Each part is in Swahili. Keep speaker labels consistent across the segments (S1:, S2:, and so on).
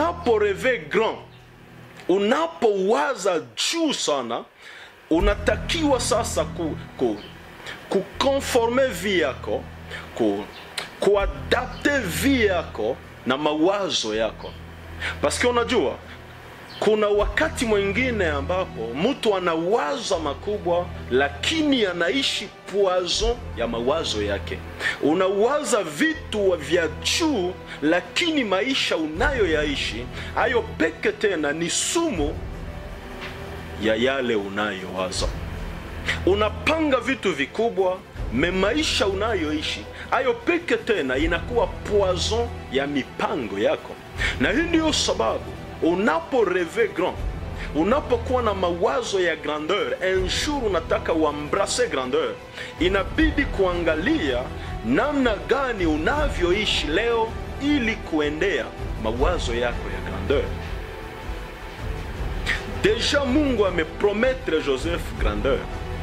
S1: unaporeve grand unapowaza juu sana unatakiwa sasa ku, ku, kukonforme vi yako ku, kuadapte vi yako na mawazo yako paske unajua kuna wakati mwingine ambapo mtu anawaza makubwa lakini anaishi poison ya mawazo yake unawaza vitu vya juu lakini maisha unayoyaishi hayo peke tena ni sumu ya yale unayowaza unapanga vitu vikubwa me maisha unayoishi hayo peke tena inakuwa poison ya mipango yako na hii ndiyo sababu unapo reve grand unapokuwa na mawazo ya grandeur un jour unataka uambrase grandeur inabidi kuangalia namna gani unavyoishi leo ili kuendea mawazo yako ya grandeur deja mungu ameprometre joseph grandeur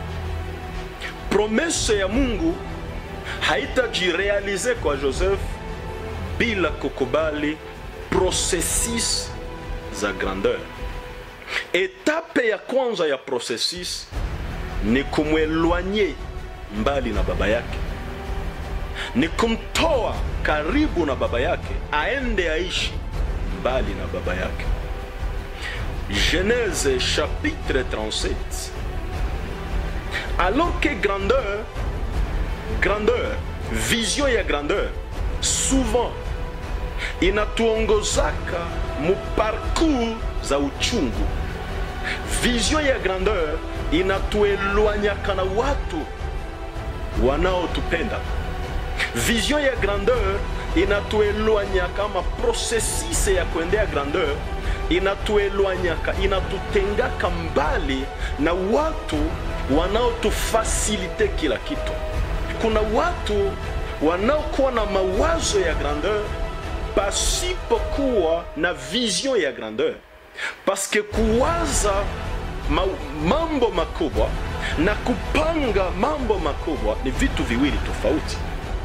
S1: promese ya mungu haitajirealize kwa joseph bila kukubali processus za grandeur etape ya kwanza ya processus ni kumwelwanye mbali na baba yake ni kumtoa karibu na baba yake aende aishi mbali na baba yake genèse chapitre 37 alors que grandeur grandeur vision ya grandeur souvent inatuongozaka mu parcours za uchungu vision ya grandeur inatuelwanyaka na watu wanaotupenda vision ya grandeur inatuelwanyaka ama processus ya kuendea grandeur inatuelwanyaka inatutengaka mbali na watu wanaotufasilite kila kitu kuna watu wanaokuwa na mawazo ya grandeur pasipokuwa na vision ya grandeur paske kuwaza ma, mambo makubwa na kupanga mambo makubwa ni vitu viwili tofauti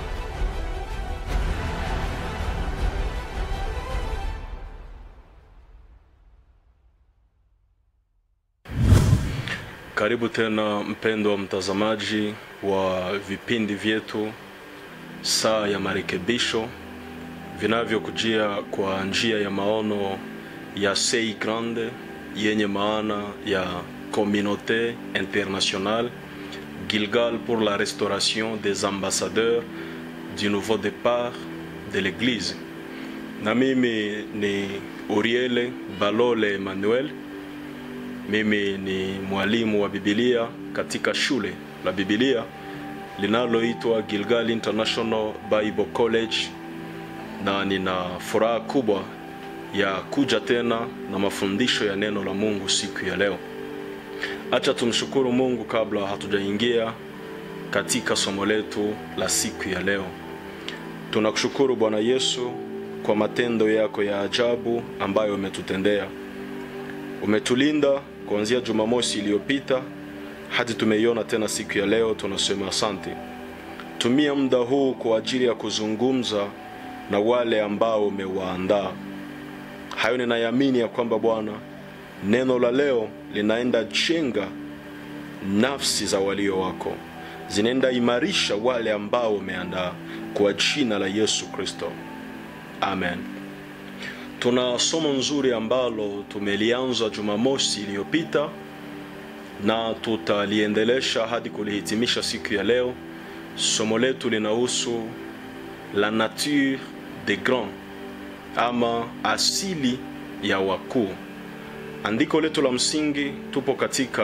S1: karibu tena mpendo wa mtazamaji wa vipindi vyetu saa ya marekebisho vinavyokujia kwa njia ya maono ya sei grande yenye maana ya communauté internationale gilgal pour la restauration des ambassadeurs du nouveau départ de l'église na mimi ni uriele balole emmanuel mimi ni mwalimu wa bibilia katika shule la bibilia linaloitwa gilgal international bible college na nina furaha kubwa ya kuja tena na mafundisho ya neno la mungu siku ya leo acha tumshukuru mungu kabla hatujaingia katika somo letu la siku ya leo tunakushukuru bwana yesu kwa matendo yako ya ajabu ambayo umetutendea umetulinda kuanzia jumamosi iliyopita hadi tumeiona tena siku ya leo tunasema asante tumia muda huu kwa ajili ya kuzungumza na wale ambao umewaandaa hayo ninayamini ya kwamba bwana neno la leo linaenda jenga nafsi za walio wako zinaenda imarisha wale ambao umeandaa kwa jina la yesu kristo amen tuna somo nzuri ambalo tumelianza jumamosi iliyopita na tutaliendelesha hadi kulihitimisha siku ya leo somo letu linahusu la nature des grands ama asili ya wakuu andiko letu la msingi tupo katika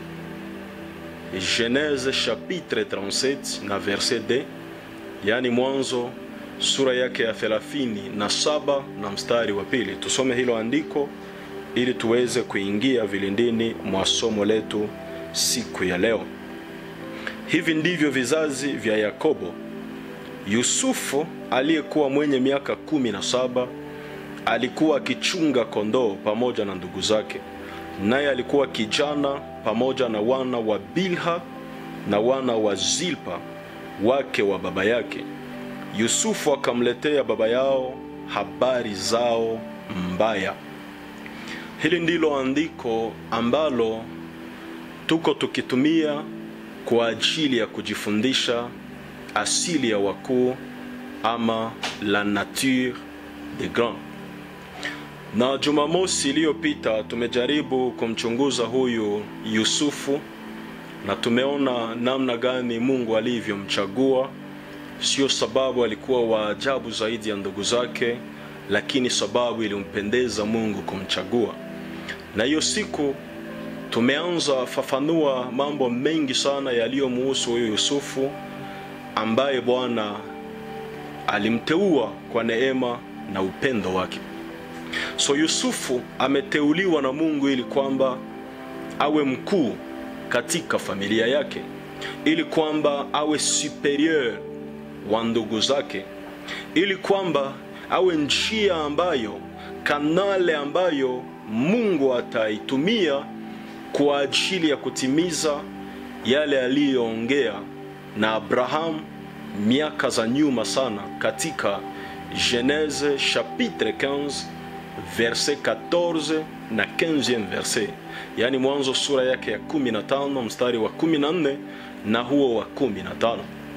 S1: genese chapitre 37 na verset d yaani mwanzo sura yake ya thelathini na saba na mstari wa pili tusome hilo andiko ili tuweze kuingia vilindini mwa somo letu siku ya leo hivi ndivyo vizazi vya yakobo yusufu aliyekuwa mwenye miaka kumi na saba alikuwa akichunga kondoo pamoja na ndugu zake naye alikuwa kijana pamoja na wana wa bilha na wana wa zilpa wake wa baba yake yusufu akamletea baba yao habari zao mbaya. Hili ndilo andiko ambalo tuko tukitumia kwa ajili ya kujifundisha asili ya wakuu ama la nature des grands. Na Jumamosi iliyopita tumejaribu kumchunguza huyu Yusufu na tumeona namna gani Mungu alivyomchagua. Sio sababu alikuwa wa ajabu zaidi ya ndugu zake, lakini sababu ilimpendeza Mungu kumchagua. Na hiyo siku tumeanza fafanua mambo mengi sana yaliyomuhusu huyu Yusufu ambaye Bwana alimteua kwa neema na upendo wake. So Yusufu ameteuliwa na Mungu ili kwamba awe mkuu katika familia yake, ili kwamba awe superior wa ndugu zake, ili kwamba awe njia ambayo, kanale ambayo Mungu ataitumia kwa ajili ya kutimiza yale aliyoongea na Abraham miaka za nyuma sana katika Genese chapitre 15 verset 14 na 15 verset, yaani Mwanzo sura yake ya 15 mstari wa 14 na huo wa 15.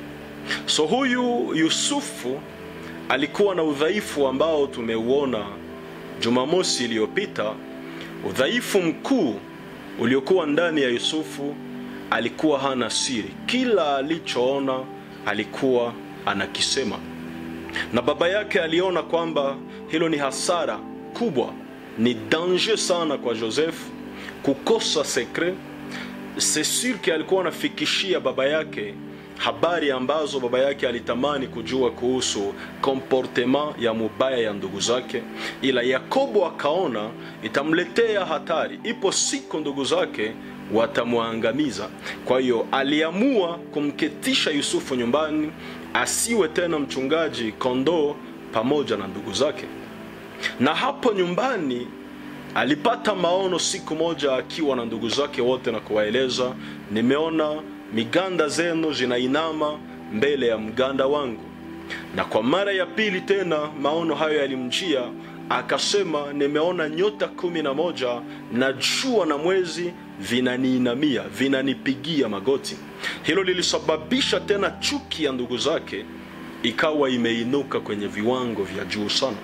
S1: So huyu Yusufu alikuwa na udhaifu ambao tumeuona Jumamosi iliyopita. Udhaifu mkuu uliokuwa ndani ya Yusufu, alikuwa hana siri. Kila alichoona alikuwa anakisema, na baba yake aliona kwamba hilo ni hasara kubwa, ni danger sana kwa Joseph kukosa sekre. C'est sûr que alikuwa anafikishia baba yake habari ambazo baba yake alitamani kujua kuhusu comportement ya mubaya ya ndugu zake, ila Yakobo akaona itamletea hatari, ipo siku ndugu zake watamwangamiza. Kwa hiyo aliamua kumketisha Yusufu nyumbani, asiwe tena mchungaji kondoo pamoja na ndugu zake. Na hapo nyumbani alipata maono siku moja akiwa na ndugu zake wote, na kuwaeleza, nimeona miganda zenu zinainama mbele ya mganda wangu. Na kwa mara ya pili tena maono hayo yalimjia, akasema, nimeona nyota kumi na moja na jua na mwezi vinaniinamia, vinanipigia magoti. Hilo lilisababisha tena chuki ya ndugu zake ikawa imeinuka kwenye viwango vya juu sana.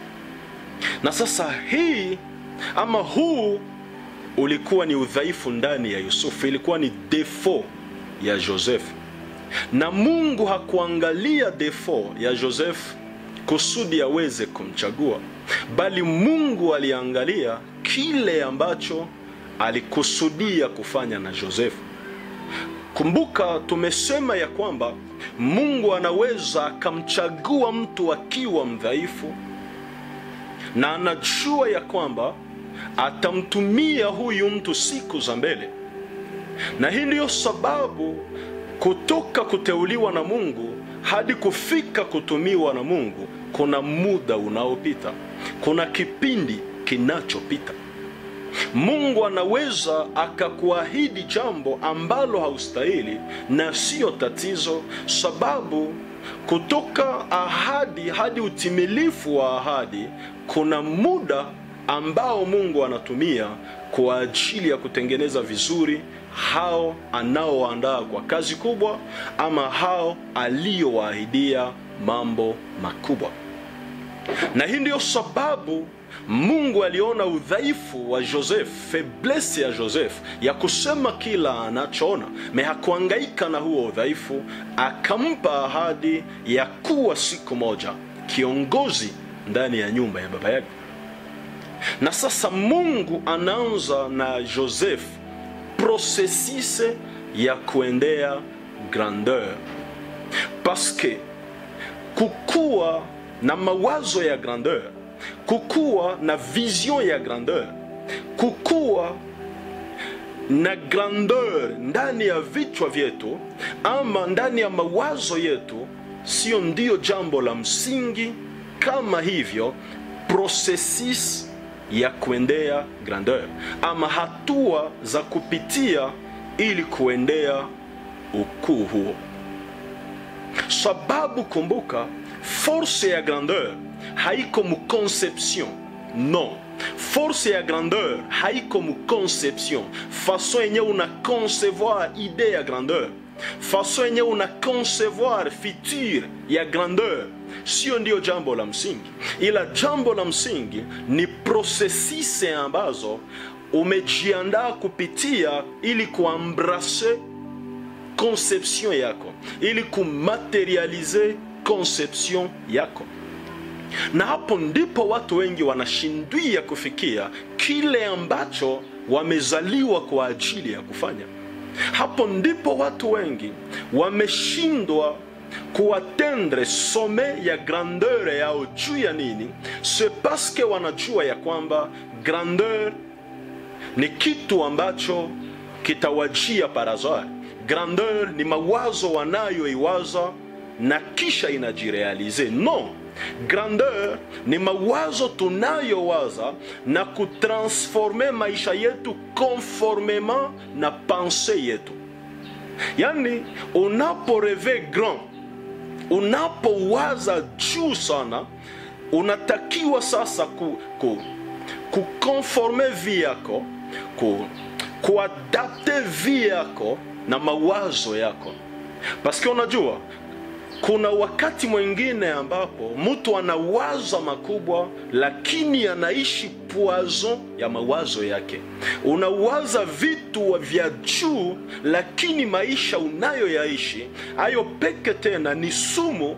S1: Na sasa hii ama huu ulikuwa ni udhaifu ndani ya Yusufu, ilikuwa ni defo ya Joseph, na Mungu hakuangalia defo ya Joseph kusudi aweze kumchagua, bali Mungu aliangalia kile ambacho alikusudia kufanya na Joseph. Kumbuka tumesema ya kwamba Mungu anaweza akamchagua mtu akiwa mdhaifu na anajua ya kwamba atamtumia huyu mtu siku za mbele, na hii ndiyo sababu kutoka kuteuliwa na Mungu hadi kufika kutumiwa na Mungu kuna muda unaopita, kuna kipindi kinachopita. Mungu anaweza akakuahidi jambo ambalo haustahili, na siyo tatizo, sababu kutoka ahadi hadi utimilifu wa ahadi kuna muda ambao Mungu anatumia kwa ajili ya kutengeneza vizuri hao anaoandaa kwa kazi kubwa, ama hao aliyowaahidia mambo makubwa. Na hii ndiyo sababu Mungu aliona udhaifu wa Joseph, faiblesse ya Joseph ya kusema kila anachoona, me hakuangaika na huo udhaifu, akampa ahadi ya kuwa siku moja kiongozi ndani ya nyumba ya baba yake. Na sasa Mungu anaanza na Joseph processus ya kuendea grandeur, paske kukuwa na mawazo ya grandeur kukuwa na vision ya grandeur, kukuwa na grandeur ndani ya vichwa vyetu ama ndani ya mawazo yetu, sio ndio jambo la msingi. Kama hivyo processus ya kuendea grandeur ama hatua za kupitia ili kuendea ukuu huo, sababu kumbuka, force ya grandeur haiko mu conception non force ya grandeur haiko mu conception façon yenye una concevoir idée ya grandeur façon yenye una concevoir futur ya grandeur sio ndio jambo la msingi ila jambo la msingi ni prosesisi ambazo umejiandaa kupitia ili kuambrase conception yako ili kumaterialize conception yako na hapo ndipo watu wengi wanashindwia kufikia kile ambacho wamezaliwa kwa ajili ya kufanya hapo ndipo watu wengi wameshindwa kuatendre some ya grandeur yao juu ya nini se paske wanajua ya kwamba grandeur ni kitu ambacho kitawajia parazar grandeur ni mawazo wanayoiwaza na kisha inajirealize no grandeur ni mawazo tunayowaza na kutransforme maisha yetu conformement na pense yetu yani unaporeve grand unapowaza juu sana unatakiwa sasa ku, ku, kukonforme vi yako ku, kuadapte vi yako na mawazo yako paske unajua kuna wakati mwingine ambapo mtu anawaza makubwa lakini anaishi poison ya mawazo yake unawaza vitu vya juu lakini maisha unayoyaishi hayo peke tena ni sumu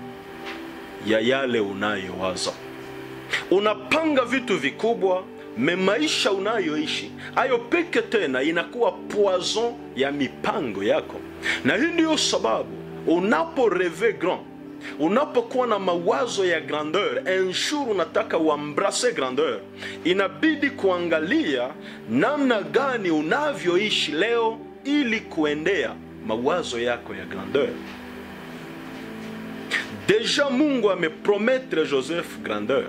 S1: ya yale unayowaza unapanga vitu vikubwa me maisha unayoishi hayo peke tena inakuwa poison ya mipango yako na hii ndiyo sababu unapo reve grand unapokuwa na mawazo ya grandeur un jour unataka uambrase grandeur inabidi kuangalia namna gani unavyoishi leo ili kuendea mawazo yako ya grandeur deja mungu ameprometre joseph grandeur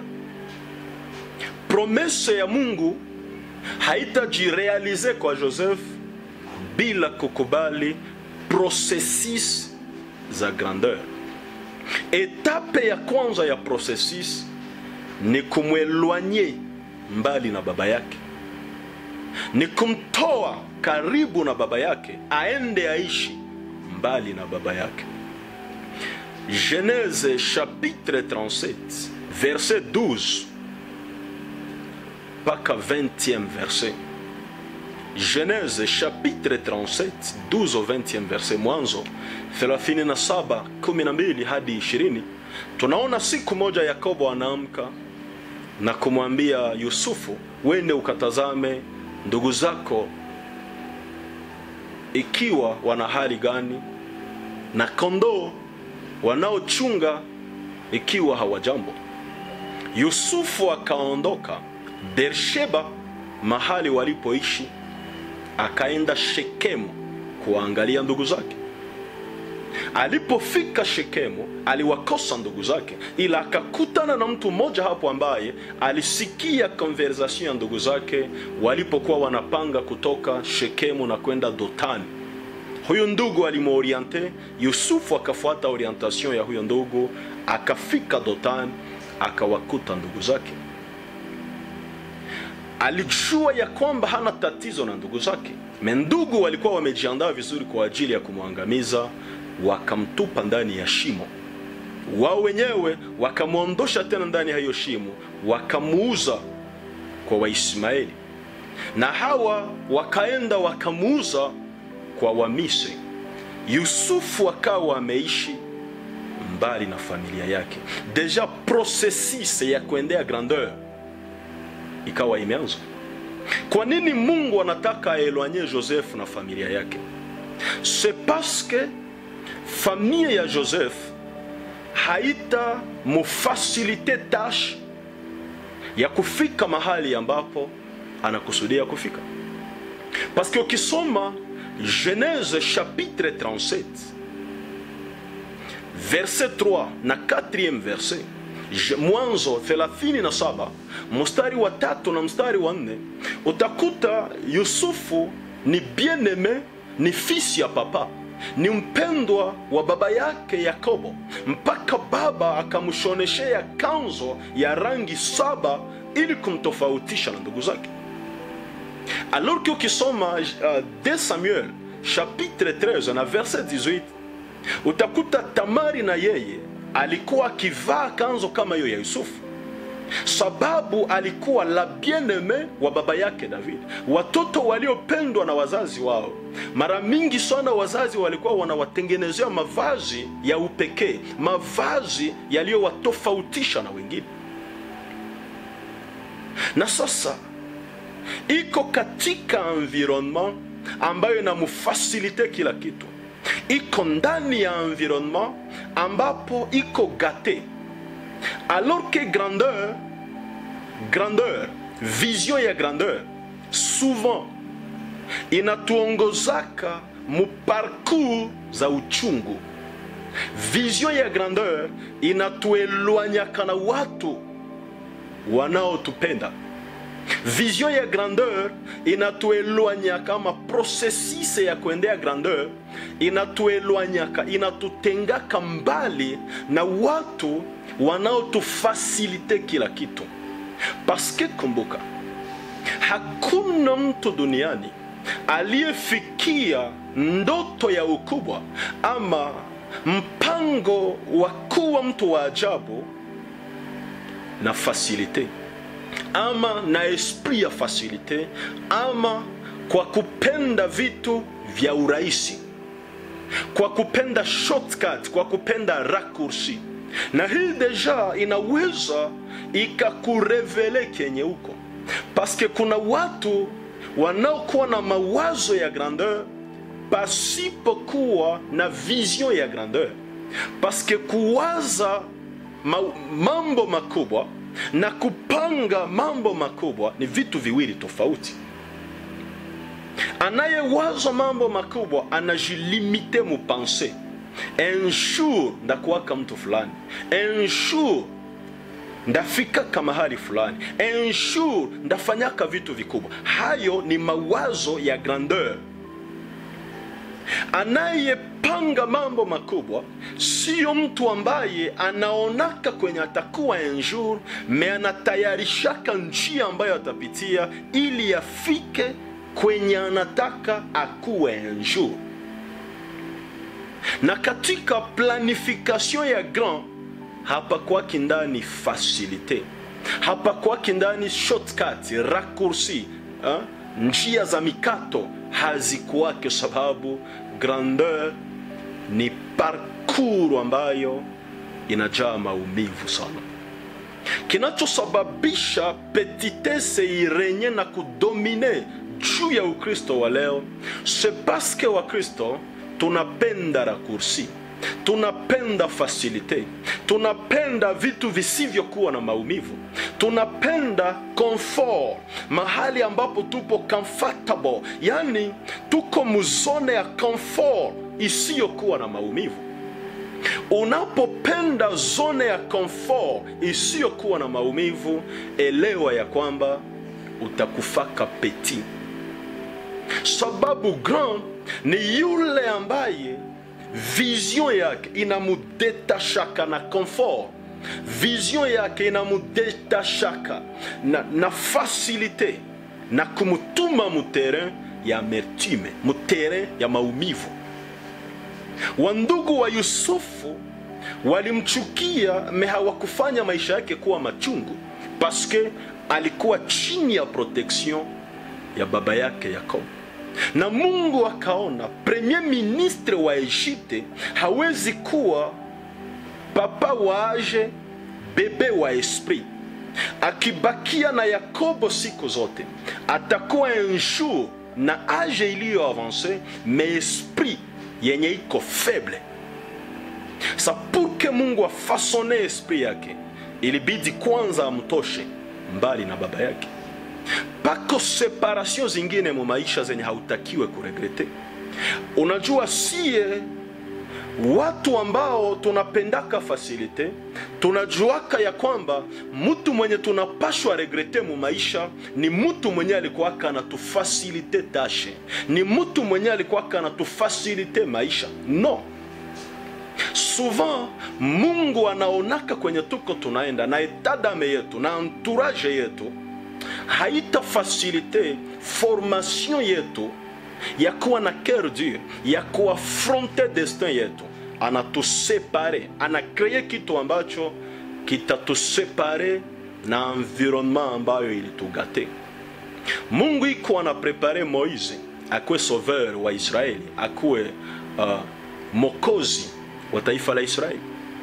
S1: promese ya mungu haitajirealize kwa joseph bila kukubali processus za grandeur etape ya kwanza ya processus ni kumwelwanye mbali na baba yake ni kumtoa karibu na baba yake aende aishi mbali na baba yake genese chapitre 37 verset 12 mpaka 20e verset genese chapitre 37 12 au 20e verset mwanzo 37 12 hadi 20 tunaona siku moja yakobo anaamka na kumwambia yusufu wende ukatazame ndugu zako ikiwa wana hali gani na kondoo wanaochunga ikiwa hawajambo yusufu akaondoka bersheba mahali walipoishi akaenda shekemu kuwaangalia ndugu zake alipofika shekemu aliwakosa ndugu zake ila akakutana na mtu mmoja hapo ambaye alisikia konversation ya ndugu zake walipokuwa wanapanga kutoka shekemu na kwenda dotani huyu ndugu alimworiente yusufu akafuata orientation ya huyo ndugu akafika dotani akawakuta ndugu zake alijua ya kwamba hana tatizo na ndugu zake me ndugu walikuwa wamejiandaa vizuri kwa ajili ya kumwangamiza wakamtupa ndani ya shimo wao wenyewe wakamwondosha tena ndani ya hiyo shimo wakamuuza kwa waismaeli na hawa wakaenda wakamuuza kwa wamisri yusufu akawa ameishi mbali na familia yake deja processus ya kuendea grandeur ikawa imeanza kwa nini mungu anataka aelwanye joseph na familia yake c'est parce que familia ya joseph haita mufasilite tash ya kufika mahali ambapo anakusudia kufika paske ukisoma genese chapitre 37 verset 3 na 4 verset mwanzo 37 mstari wa tatu na mstari wa nne utakuta yusufu ni bien-aime ni fisi ya papa ni mpendwa wa baba yake yakobo mpaka baba akamshoneshea kanzo ya rangi saba ili kumtofautisha na ndugu zake alors que ukisoma uh, 2 samuel chapitre 13 na verset 18 utakuta tamari na yeye alikuwa akivaa kanzo kama hiyo ya yusufu sababu alikuwa la bien-aime wa baba yake David, watoto waliopendwa na wazazi wao. Mara mingi sana wazazi walikuwa wanawatengenezea mavazi ya upekee, mavazi yaliyowatofautisha na wengine. Na sasa iko katika environnement ambayo inamfasilite kila kitu, iko ndani ya environnement ambapo iko gate alors que grandeur grandeur vision ya grandeur souvent inatuongozaka mu parcours za uchungu vision ya grandeur inatuelwanyaka na watu wanaotupenda vision ya grandeur inatuelwanyaka ama processus ya kuendea grandeur inatuelwanyaka inatutengaka mbali na watu wanaotufasilite kila kitu paske kumbuka hakuna mtu duniani aliyefikia ndoto ya ukubwa ama mpango wa kuwa mtu wa ajabu na fasilite ama na esprit ya fasilite ama kwa kupenda vitu vya urahisi kwa kupenda shortcut kwa kupenda raccourci na hii deja inaweza ikakurevele kenye huko paske kuna watu wanaokuwa na mawazo ya grandeur pasipokuwa na vision ya grandeur paske kuwaza ma, mambo makubwa na kupanga mambo makubwa ni vitu viwili tofauti anayewaza mambo makubwa anajilimite mupense un jour ndakuwaka mtu fulani un jour ndafikaka mahali fulani un jour ndafanyaka vitu vikubwa hayo ni mawazo ya grandeur anayepanga mambo makubwa sio mtu ambaye anaonaka kwenye atakuwa un jour me anatayarishaka njia ambayo atapitia ili afike kwenye anataka akuwe un jour na katika planification ya grand hapa kwake ndani facilite hapa kwake ndani shortcut raccourci ha? njia za mikato hazikuwake sababu grandeur ni parcours ambayo inajaa maumivu sana kinachosababisha petitese irenye na kudomine juu ya ukristo wa leo se paske wakristo tunapenda rakursi tunapenda fasilite tunapenda vitu visivyokuwa na maumivu tunapenda comfort mahali ambapo tupo comfortable yani tuko muzone ya comfort isiyokuwa na maumivu unapopenda zone ya comfort isiyokuwa na maumivu elewa ya kwamba utakufaka peti sababu grand ni yule ambaye vision yake inamudetashaka na comfort vision yake inamudetashaka na, na fasilite na kumutuma muterrain ya amertume muterrain ya maumivu wandugu wa yusufu walimchukia me hawakufanya maisha yake kuwa machungu paske alikuwa chini ya protection ya baba yake yakobo na mungu akaona premier ministre wa egypte hawezi kuwa papa wa age bebe wa esprit akibakia na yakobo siku zote atakuwa un jour na age iliyo avance me esprit yenye iko faible sa purke mungu afasone esprit yake ilibidi kwanza amtoshe mbali na baba yake pako separation zingine mu maisha zenye hautakiwe kuregrete unajua sie watu ambao tunapendaka fasilite tunajuaka ya kwamba mtu mwenye tunapashwa regrete mu maisha ni mtu mwenye alikuwaka anatufasilite tashe ni mtu mwenye alikuwaka anatufasilite maisha no souvent mungu anaonaka kwenye tuko tunaenda na etadame yetu na entourage yetu haita fasilite formation yetu ya kuwa na cœur dur ya kuafronte destin yetu anatusepare anakreye kitu ambacho kitatusepare na environnement ambayo ilitugate mungu iko anaprepare moise akuwe sauveur wa israeli akuwe uh, mokozi wa taifa la israeli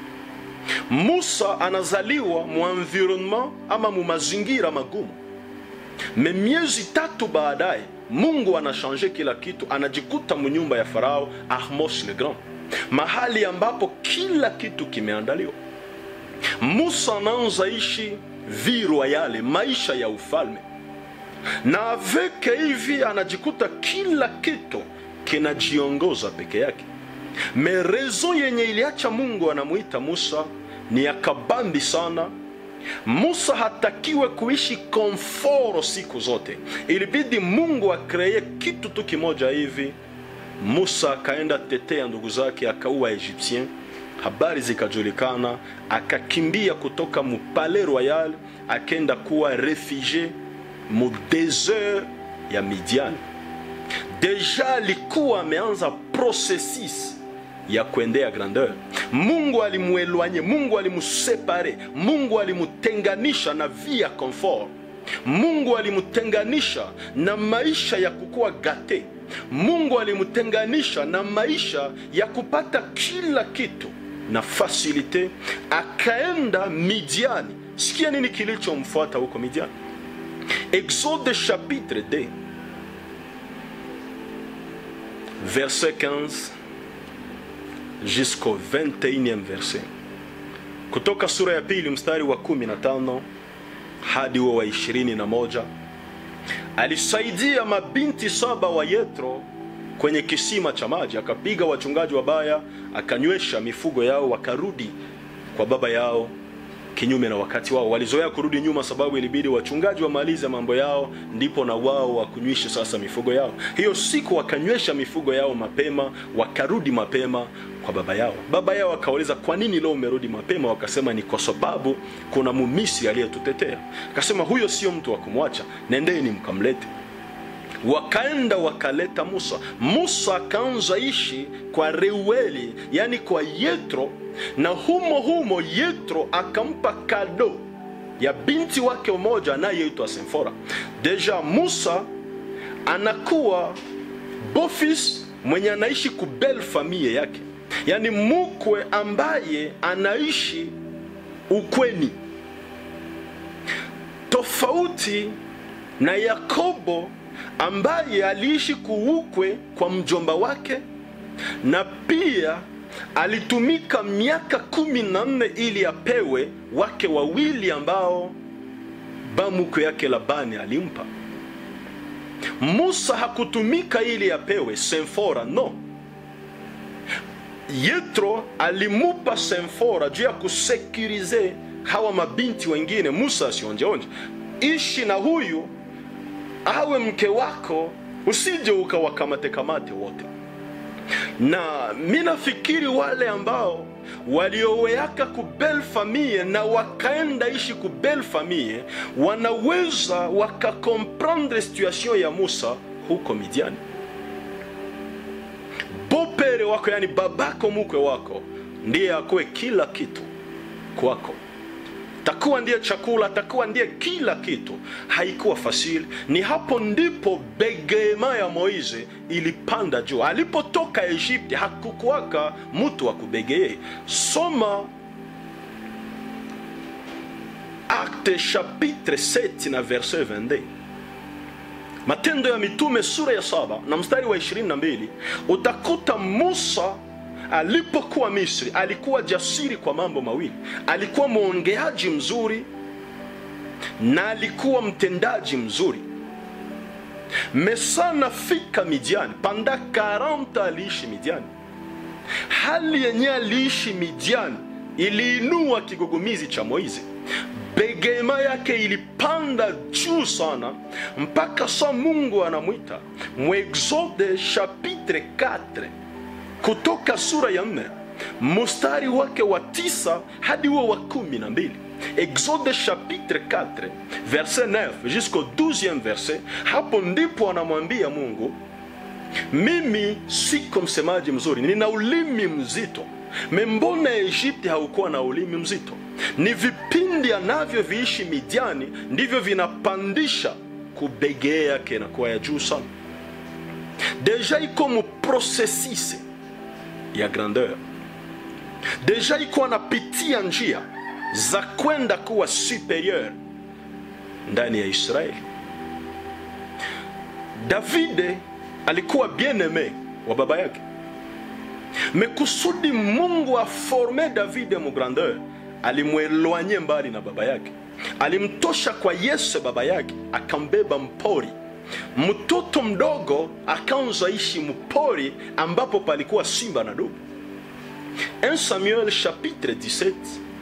S1: musa anazaliwa mu environnement ama mu mazingira magumu me miezi tatu baadaye mungu anashanje kila kitu anajikuta munyumba ya farao ahmos le grand mahali ambapo kila kitu kimeandaliwa musa anaanza ishi vi royale maisha ya ufalme na aveke hivi anajikuta kila kitu kinajiongoza peke yake me rezo yenye iliacha mungu anamuita musa ni ya kabambi sana musa hatakiwe kuishi komforo siku zote ilibidi mungu akreye kitu tu kimoja hivi musa akaenda tetea ndugu zake akaua egyptien habari zikajulikana akakimbia kutoka mupale royal akenda kuwa refugie mu desert ya midian deja alikuwa ameanza processus ya kuendea grandeur mungu alimuelwanye mungu alimusepare mungu alimutenganisha na vi ya confort mungu alimutenganisha na maisha ya kukuwa gate mungu alimutenganisha na maisha ya kupata kila kitu na fasilite akaenda midiani sikia nini kilichomfuata huko midiani exode chapitre 2 verset 15 jusqu'au 21e verset kutoka sura ya pili mstari wa 15 hadi huo wa 21 alisaidia mabinti saba wa yetro kwenye kisima cha maji akapiga wachungaji wabaya akanywesha mifugo yao wakarudi kwa baba yao kinyume na wakati wao walizoea kurudi nyuma sababu ilibidi wachungaji wamalize mambo yao ndipo na wao wakunywishe sasa mifugo yao hiyo siku wakanywesha mifugo yao mapema wakarudi mapema kwa baba yao baba yao akauliza kwa nini leo umerudi mapema wakasema ni kwa sababu kuna mumisri aliyetutetea akasema huyo sio mtu wa kumwacha nendeni mkamlete wakaenda wakaleta musa musa akaanza ishi kwa reueli yani kwa yetro na humo humo yetro akampa kado ya binti wake mmoja anayeitwa semfora deja musa anakuwa bofis mwenye anaishi kubel famie yake yaani mukwe ambaye anaishi ukweni tofauti na yakobo ambaye aliishi kuukwe kwa mjomba wake na pia alitumika miaka kumi na nne ili apewe wake wawili ambao bamukwe yake labani alimpa musa hakutumika ili apewe semfora no yetro alimupa semfora juu ya kusekurize hawa mabinti wengine musa asionjeonje ishi na huyu awe mke wako usije ukawakamate kamate wote na mi nafikiri wale ambao walioweaka kubel famille na wakaenda ishi kubel famille wanaweza wakakomprendre situation ya musa huko midiani bopere wako yani babako mukwe wako ndiye akuwe kila kitu kwako takuwa ndiye chakula takuwa ndiye kila kitu haikuwa fasili ni hapo ndipo begema ya moize ilipanda juu alipotoka egypte hakukuwaka mtu wa kubegee soma acte chapitre 7 na verset 22 matendo ya mitume sura ya saba na mstari wa 22 utakuta musa alipokuwa misri alikuwa jasiri kwa mambo mawili alikuwa mwongeaji mzuri na alikuwa mtendaji mzuri mesana fika midiani panda 40 aliishi midiani hali yenye aliishi midiani iliinua kigugumizi cha moizi begema yake ilipanda juu sana mpaka sa mungu anamwita mwexode chapitre 4 kutoka sura ya nne mstari wake wa tisa hadi huo wa kumi na mbili exode chapitre 4 verset 9 jusqu'au 12e verset hapo ndipo anamwambia mungu mimi siko msemaji mzuri nina ulimi mzito membona egypte haukuwa na ulimi mzito ni vipindi anavyoviishi midiani ndivyo vinapandisha kubegea yake inakuwa ya juu sana deja iko mu processus ya grandeur deja iko anapitia njia za kwenda kuwa superieur ndani ya israeli davide alikuwa bien aime wa baba yake mekusudi mungu aforme davide mu grandeur alimwelwanye mbali na baba yake alimtosha kwa yese baba yake akambeba mpori mtoto mdogo akaanza ishi mpori ambapo palikuwa simba na dubu 1 samuel chapitre 17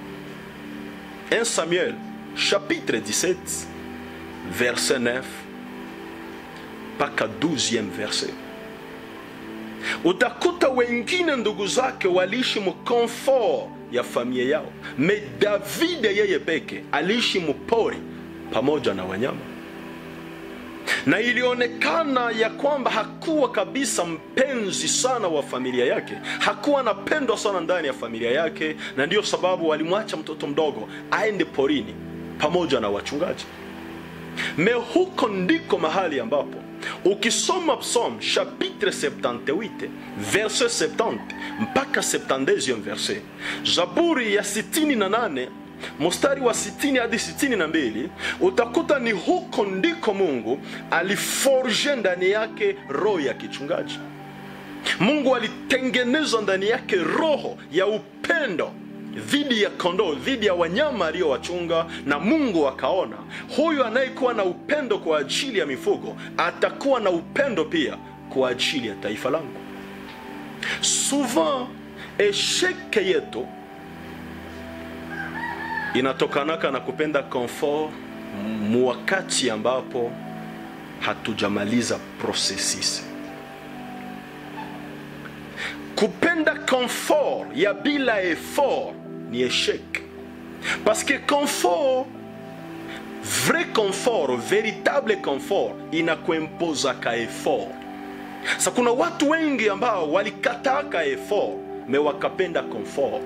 S1: 1 samuel chapitre 17 verset 9 mpaka 12e verset utakuta wengine ndugu zake waliishi mkomfort ya familia yao me davide yeye peke aliishi mpori pamoja na wanyama na ilionekana ya kwamba hakuwa kabisa mpenzi sana wa familia yake hakuwa anapendwa sana ndani ya familia yake na ndiyo sababu walimwacha mtoto mdogo aende porini pamoja na wachungaji me huko ndiko mahali ambapo ukisoma psalm chapitre 78 verset 70 mpaka 72 verset zaburi ya 68 mstari wa 60 hadi 62 utakuta ni huko ndiko mungu aliforge ndani yake roho ya kichungaji mungu alitengeneza ndani yake roho ya upendo dhidi ya kondoo dhidi ya wanyama aliyowachunga na mungu akaona huyu anayekuwa na upendo kwa ajili ya mifugo atakuwa na upendo pia kwa ajili ya taifa langu souvent esheke yetu inatokanaka na kupenda comfort muwakati ambapo hatujamaliza processus kupenda confort ya bila effort ni échec parce que confort vrai confort véritable confort inakuempozaka effort sa kuna watu wengi ambao walikataka effort me wakapenda confort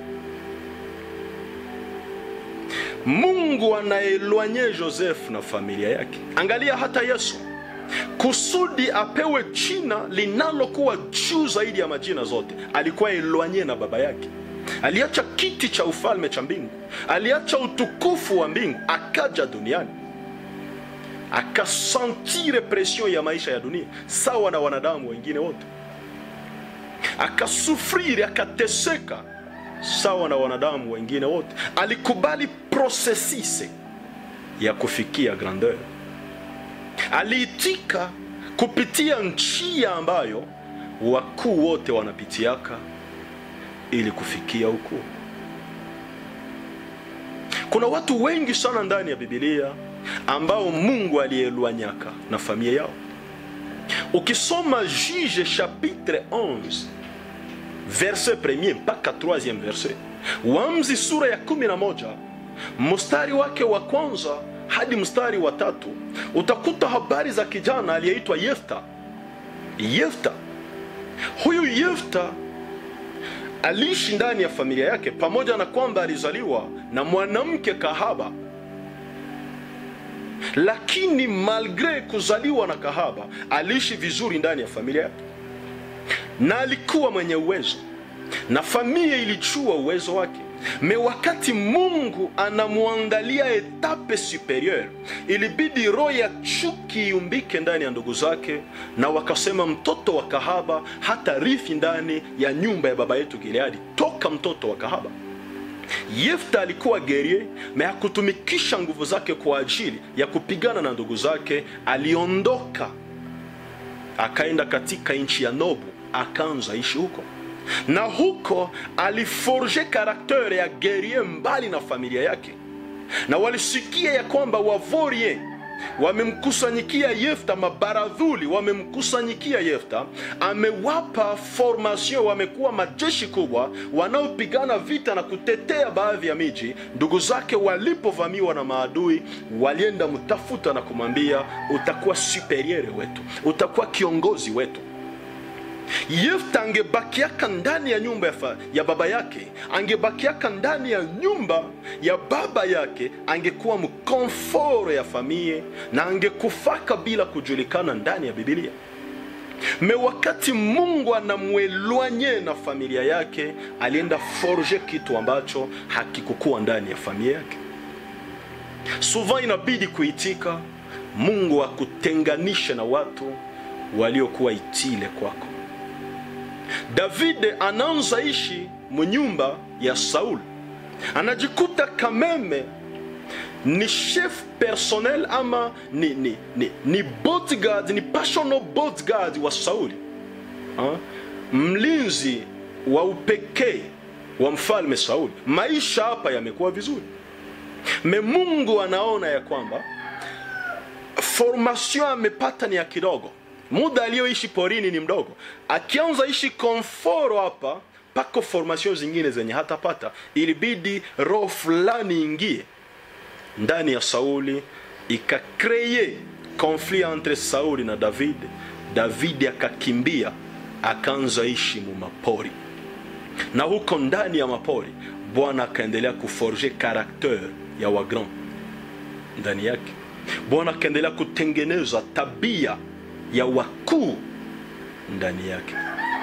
S1: mungu anaelwanye joseph na familia yake angalia hata yesu kusudi apewe jina linalokuwa juu zaidi ya majina zote alikuwa elwanye na baba yake aliacha kiti cha ufalme cha mbingu aliacha utukufu wa mbingu akaja duniani akasantire presion ya maisha ya dunia sawa na wanadamu wengine wote akasufriri akateseka sawa na wanadamu wengine wote alikubali prosesise ya kufikia grandeur aliitika kupitia njia ambayo wakuu wote wanapitiaka ili kufikia ukuu kuna watu wengi sana ndani ya bibilia ambao mungu alielwanyaka na familia yao ukisoma juge chapitre 11 verset premier mpaka 3 verset wamzi sura ya 11 mstari wake wa kwanza hadi mstari wa tatu utakuta habari za kijana aliyeitwa yefta yefta huyu yefta aliishi ndani ya familia yake pamoja na kwamba alizaliwa na mwanamke kahaba lakini malgre kuzaliwa na kahaba aliishi vizuri ndani ya familia yake na alikuwa mwenye uwezo na familia ilijua uwezo wake me wakati mungu anamwandalia etape superieur ilibidi roho ya chuki iumbike ndani ya ndugu zake na wakasema mtoto wa kahaba hata rithi ndani ya nyumba ya baba yetu gileadi toka mtoto wa kahaba yefta alikuwa gerie me hakutumikisha nguvu zake kwa ajili ya kupigana na ndugu zake aliondoka akaenda katika nchi ya nobu akaanza ishi huko na huko aliforge karaktere ya gerie mbali na familia yake na walisikia ya kwamba wavorie wamemkusanyikia Yefta, mabaradhuli wamemkusanyikia Yefta, amewapa formation, wamekuwa majeshi kubwa wanaopigana vita na kutetea baadhi ya miji. Ndugu zake walipovamiwa na maadui, walienda mtafuta na kumwambia, utakuwa superiere wetu, utakuwa kiongozi wetu. Yefta angebakiaka ndani ya nyumba ya, fa, ya baba yake, angebakiaka ndani ya nyumba ya baba yake, angekuwa mkomforo ya famie na angekufaka bila kujulikana ndani ya Biblia. Me wakati Mungu anamwelwanye na familia yake, alienda forge kitu ambacho hakikukuwa ndani ya familia yake. Souvent inabidi kuitika, Mungu akutenganishe na watu waliokuwa itile kwako. Davide anaanza ishi munyumba ya Saul, anajikuta kameme ni chef personnel ama ni, ni, ni, ni bodyguard, ni personal bodyguard wa Sauli ha? mlinzi wa upekee wa mfalme Sauli. Maisha hapa yamekuwa vizuri, me Mungu anaona ya kwamba formation amepata ni ya kidogo muda aliyoishi porini ni mdogo. Akianza ishi komforo hapa, pako formation zingine zenye hatapata. Ilibidi roho fulani ingie ndani ya Sauli, ikakreye konflit entre Sauli na David. David akakimbia akaanza ishi mu mapori, na huko ndani ya mapori Bwana akaendelea kuforge karakter ya wagrand ndani yake. Bwana akaendelea kutengeneza tabia ya wakuu ndani yake.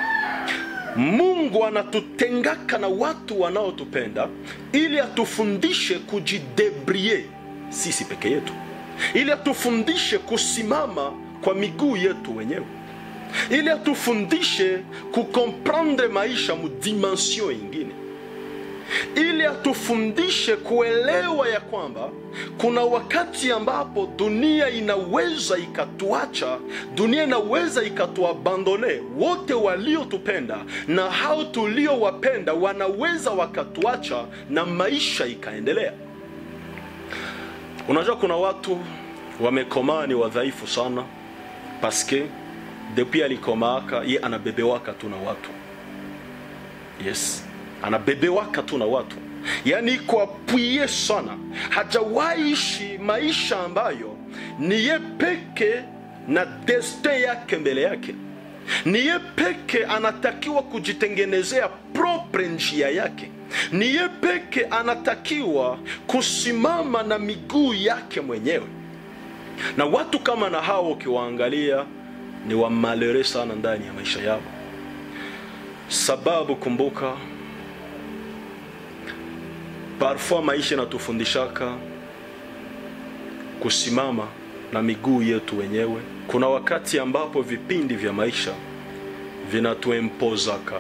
S1: Mungu anatutengaka na watu wanaotupenda ili atufundishe kujidebrie sisi peke yetu, ili atufundishe kusimama kwa miguu yetu wenyewe, ili atufundishe kukomprendre maisha mudimension ingine ili atufundishe kuelewa ya kwamba kuna wakati ambapo dunia inaweza ikatuacha, dunia inaweza ikatuabandone. Wote waliotupenda na hao tuliowapenda wanaweza wakatuacha na maisha ikaendelea. Unajua, kuna watu wamekomaa ni wadhaifu sana, paske depuis alikomaaka ye anabebewaka tu na watu yes anabebewaka tu na watu, yaani iko apwie sana, hajawahi ishi maisha ambayo ni ye peke na destin yake mbele yake, ni ye peke anatakiwa kujitengenezea propre njia yake, ni ye peke anatakiwa kusimama na miguu yake mwenyewe. Na watu kama na hao ukiwaangalia ni wamalere sana ndani ya maisha yao, sababu kumbuka Parfois maisha inatufundishaka kusimama na miguu yetu wenyewe. Kuna wakati ambapo vipindi vya maisha vinatuempozaka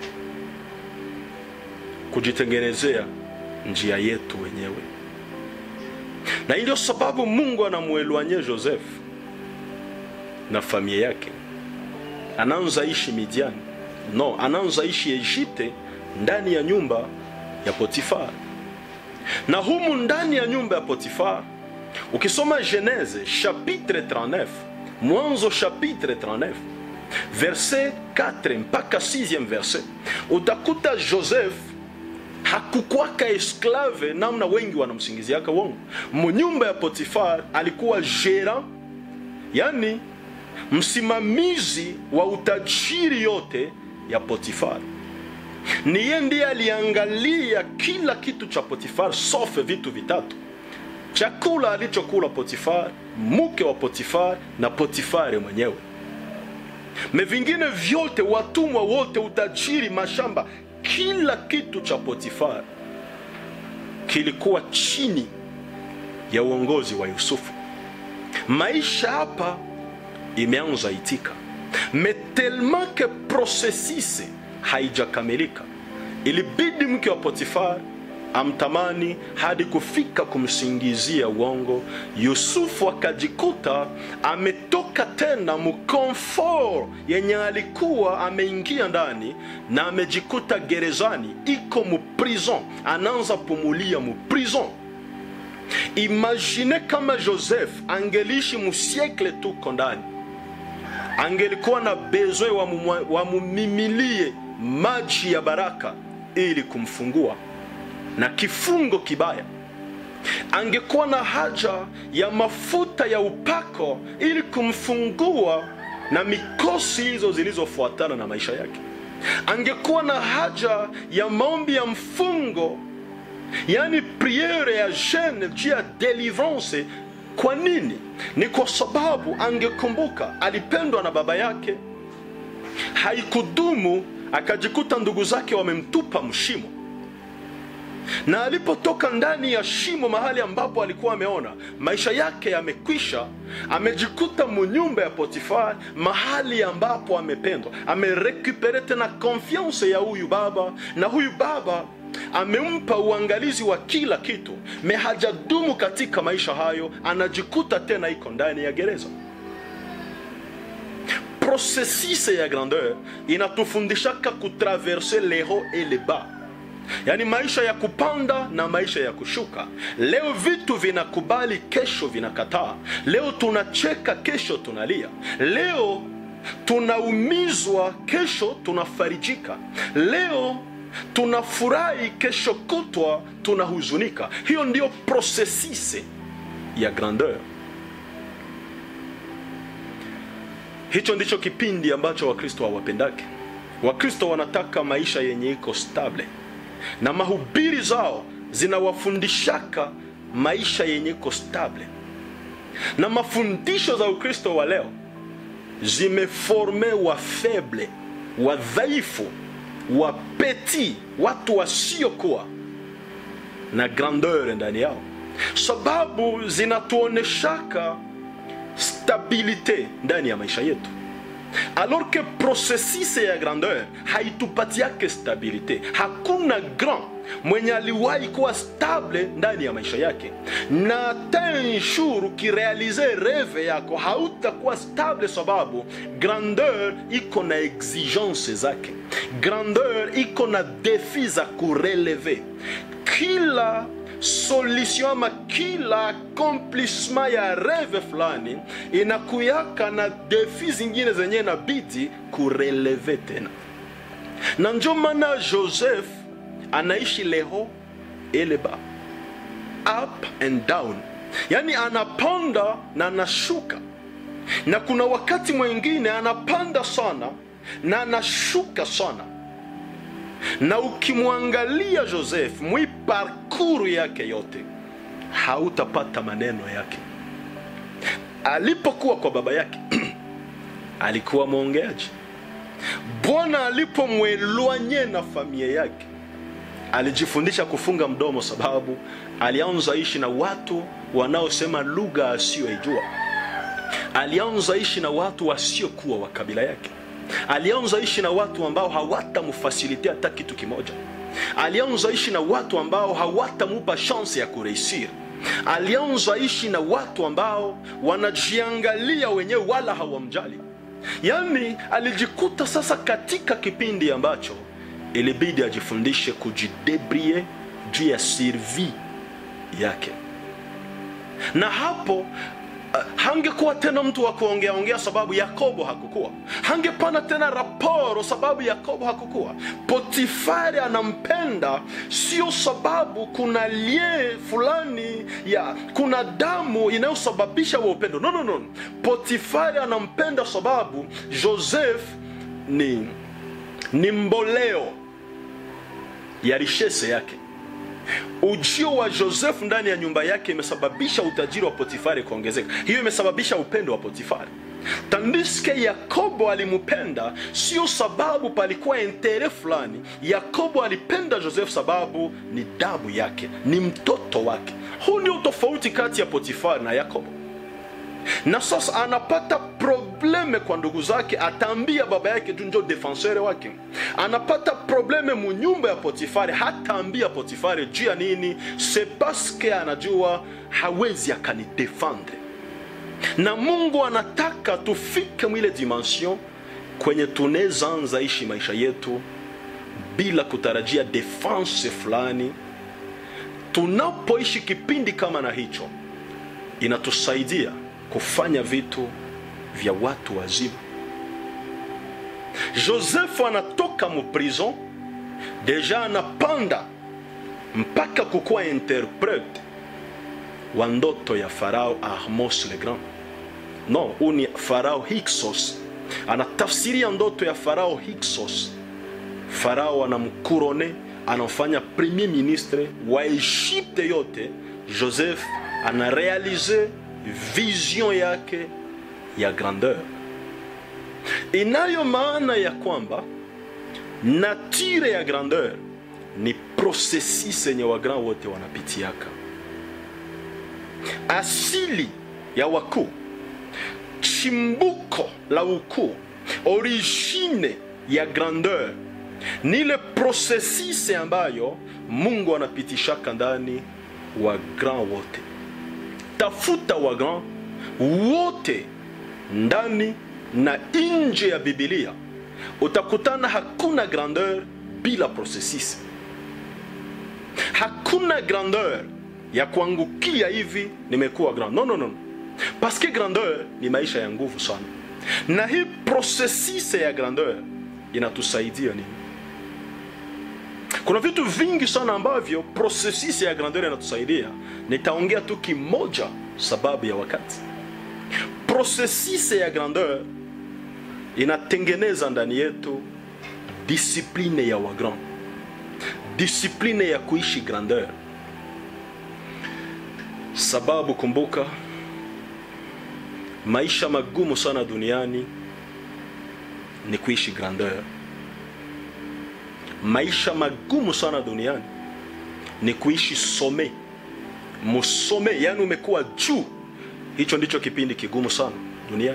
S1: kujitengenezea njia yetu wenyewe, na hii ndio sababu Mungu anamwelwanye Joseph na familia yake. Anaanza ishi Midiani, no, anaanza ishi Egypte ndani ya nyumba ya Potifar na humu ndani ya nyumba ya Potifar, ukisoma Genese chapitre 39, Mwanzo chapitre 39 verset 4 mpaka 6 verset, utakuta Joseph hakukwaka esklave namna wengi wanamsingiziaka wongo. Munyumba ya Potifar alikuwa gera, yani msimamizi wa utajiri yote ya Potifar ni yeye ndiye aliangalia kila kitu cha Potifar sauf vitu vitatu: chakula alichokula Potifar, mke wa Potifar na Potifari mwenyewe. Me vingine vyote, watumwa wote, utajiri, mashamba, kila kitu cha Potifar kilikuwa chini ya uongozi wa Yusufu. Maisha hapa imeanza itika, me tellement que processus haijakamilika. Ilibidi mke wa Potifar amtamani hadi kufika kumsingizia uongo. Yusufu akajikuta ametoka tena mkomfort yenye alikuwa ameingia ndani, na amejikuta gerezani, iko muprison, anaanza pumulia muprison. imagine kama joseph angeliishi musiekle tuko ndani angelikuwa na bezwe wamumwa- wamumimilie maji ya baraka ili kumfungua na kifungo kibaya angekuwa na haja ya mafuta ya upako ili kumfungua na mikosi hizo zilizofuatana na maisha yake angekuwa na haja ya maombi ya mfungo yaani priere ya jeune juu ya delivrance kwa nini ni kwa sababu angekumbuka alipendwa na baba yake haikudumu akajikuta ndugu zake wamemtupa mshimo na alipotoka ndani ya shimo mahali ambapo alikuwa ameona maisha yake yamekwisha amejikuta munyumba ya potifar mahali ambapo amependwa amerekupere tena konfiance ya huyu baba na huyu baba amempa uangalizi wa kila kitu me hajadumu katika maisha hayo anajikuta tena iko ndani ya gereza processus ya grandeur inatufundishaka kutraverse les hauts et les bas yaani maisha ya kupanda na maisha ya kushuka leo vitu vinakubali kesho vinakataa leo tunacheka kesho tunalia leo tunaumizwa kesho tunafarijika leo tunafurahi kesho kutwa tunahuzunika hiyo ndiyo prosesise ya grandeur hicho ndicho kipindi ambacho wakristo hawapendake wakristo wanataka maisha yenye iko stable na mahubiri zao zinawafundishaka maisha yenye iko stable na mafundisho za ukristo wa leo zimeforme wa feble wadhaifu wapeti watu wasiokuwa na grandeur ndani yao sababu zinatuoneshaka stabilite ndani ya maisha yetu alors que processus ya grandeur haitupatiake stabilite hakuna grand mwenye aliwahi kuwa stable ndani ya maisha yake na ten jour ukirealize reve yako hautakuwa stable sababu grandeur iko na exigence zake grandeur iko na defi za kureleve kila solution ama kila accomplissement ya reve fulani inakuyaka na defi zingine zenye inabidi kureleve tena na njo maana joseph anaishi leho eleba up and down yaani anapanda na anashuka na kuna wakati mwingine anapanda sana na anashuka sana na ukimwangalia joseph mwi parkuru yake yote hautapata maneno yake alipokuwa kwa baba yake alikuwa mwongeaji bwana alipomwelwanye na familia yake alijifundisha kufunga mdomo sababu alianza ishi na watu wanaosema lugha asiyoijua alianza ishi na watu wasiokuwa wa kabila yake alianza ishi na watu ambao hawatamfasilitia hata kitu kimoja alianza ishi na watu ambao hawatamupa shansi ya kureisir alianza ishi na watu ambao wanajiangalia wenyewe wala hawamjali yaani alijikuta sasa katika kipindi ambacho ilibidi ajifundishe kujidebrie juu ya sirvi yake na hapo uh, hangekuwa tena mtu wa kuongea ongea sababu yakobo hakukuwa hangepana tena raporo sababu yakobo hakukuwa potifari anampenda sio sababu kuna lie fulani ya kuna damu inayosababisha wa upendo no, no, no. potifari anampenda sababu joseph ni ni mboleo ya rishese yake ujio wa joseph ndani ya nyumba yake imesababisha utajiri wa potifari kuongezeka hiyo imesababisha upendo wa potifari tandiske yakobo alimpenda sio sababu palikuwa entere fulani yakobo alipenda joseph sababu ni damu yake ni mtoto wake huu ndio tofauti kati ya potifari na yakobo na sasa anapata probleme kwa ndugu zake ataambia baba yake tu njo defensere wake anapata probleme munyumba ya potifari hataambia potifari juu ya nini se paske anajua hawezi akanidefendre na mungu anataka tufike mwile dimension kwenye tunaweza anza ishi maisha yetu bila kutarajia defense fulani tunapoishi kipindi kama na hicho inatusaidia kufanya vitu vya watu wazima josefu anatoka mu prison deja anapanda mpaka kukuwa interprete wa ndoto ya farao Ahmos le Grand. No, huu ni farao Hyksos, anatafsiria ndoto ya farao Hyksos. Farao anamkurone, anamfanya premier ministre wa Egypte yote. Joseph anarealize vision yake ya grandeur, inayo maana ya kwamba natire ya grandeur ni processus yenye wagrand wote wanapitiaka asili ya wakuu, chimbuko la ukuu, origine ya grandeur ni ile processus ambayo Mungu anapitishaka ndani wa grand wote. Tafuta wa grand wote ndani na nje ya Biblia, utakutana hakuna grandeur bila processus. Hakuna grandeur ya kuangukia hivi nimekuwa grand. No, no, no. Parce que grandeur ni maisha ya nguvu sana, na hii processus ya grandeur inatusaidia nini? Kuna vitu vingi sana ambavyo processus ya grandeur inatusaidia. Nitaongea tu kimoja sababu ya wakati. Processus ya grandeur inatengeneza ndani yetu discipline ya wagrand, discipline ya kuishi grandeur sababu kumbuka, maisha magumu sana duniani ni kuishi grandeur. Maisha magumu sana duniani ni kuishi some musome, yani umekuwa juu. Hicho ndicho kipindi kigumu sana duniani,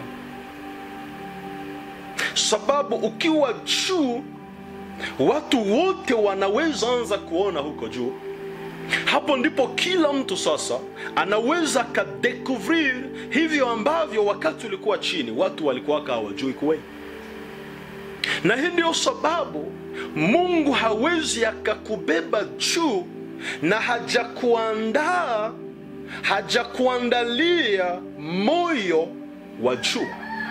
S1: sababu ukiwa juu, watu wote wanaweza anza kuona huko juu hapo ndipo kila mtu sasa anaweza kadekuvrir hivyo ambavyo wakati ulikuwa chini watu walikuwa hawajui kuwe, na hii ndio sababu Mungu hawezi akakubeba juu na hajakuandaa hajakuandalia moyo wa juu.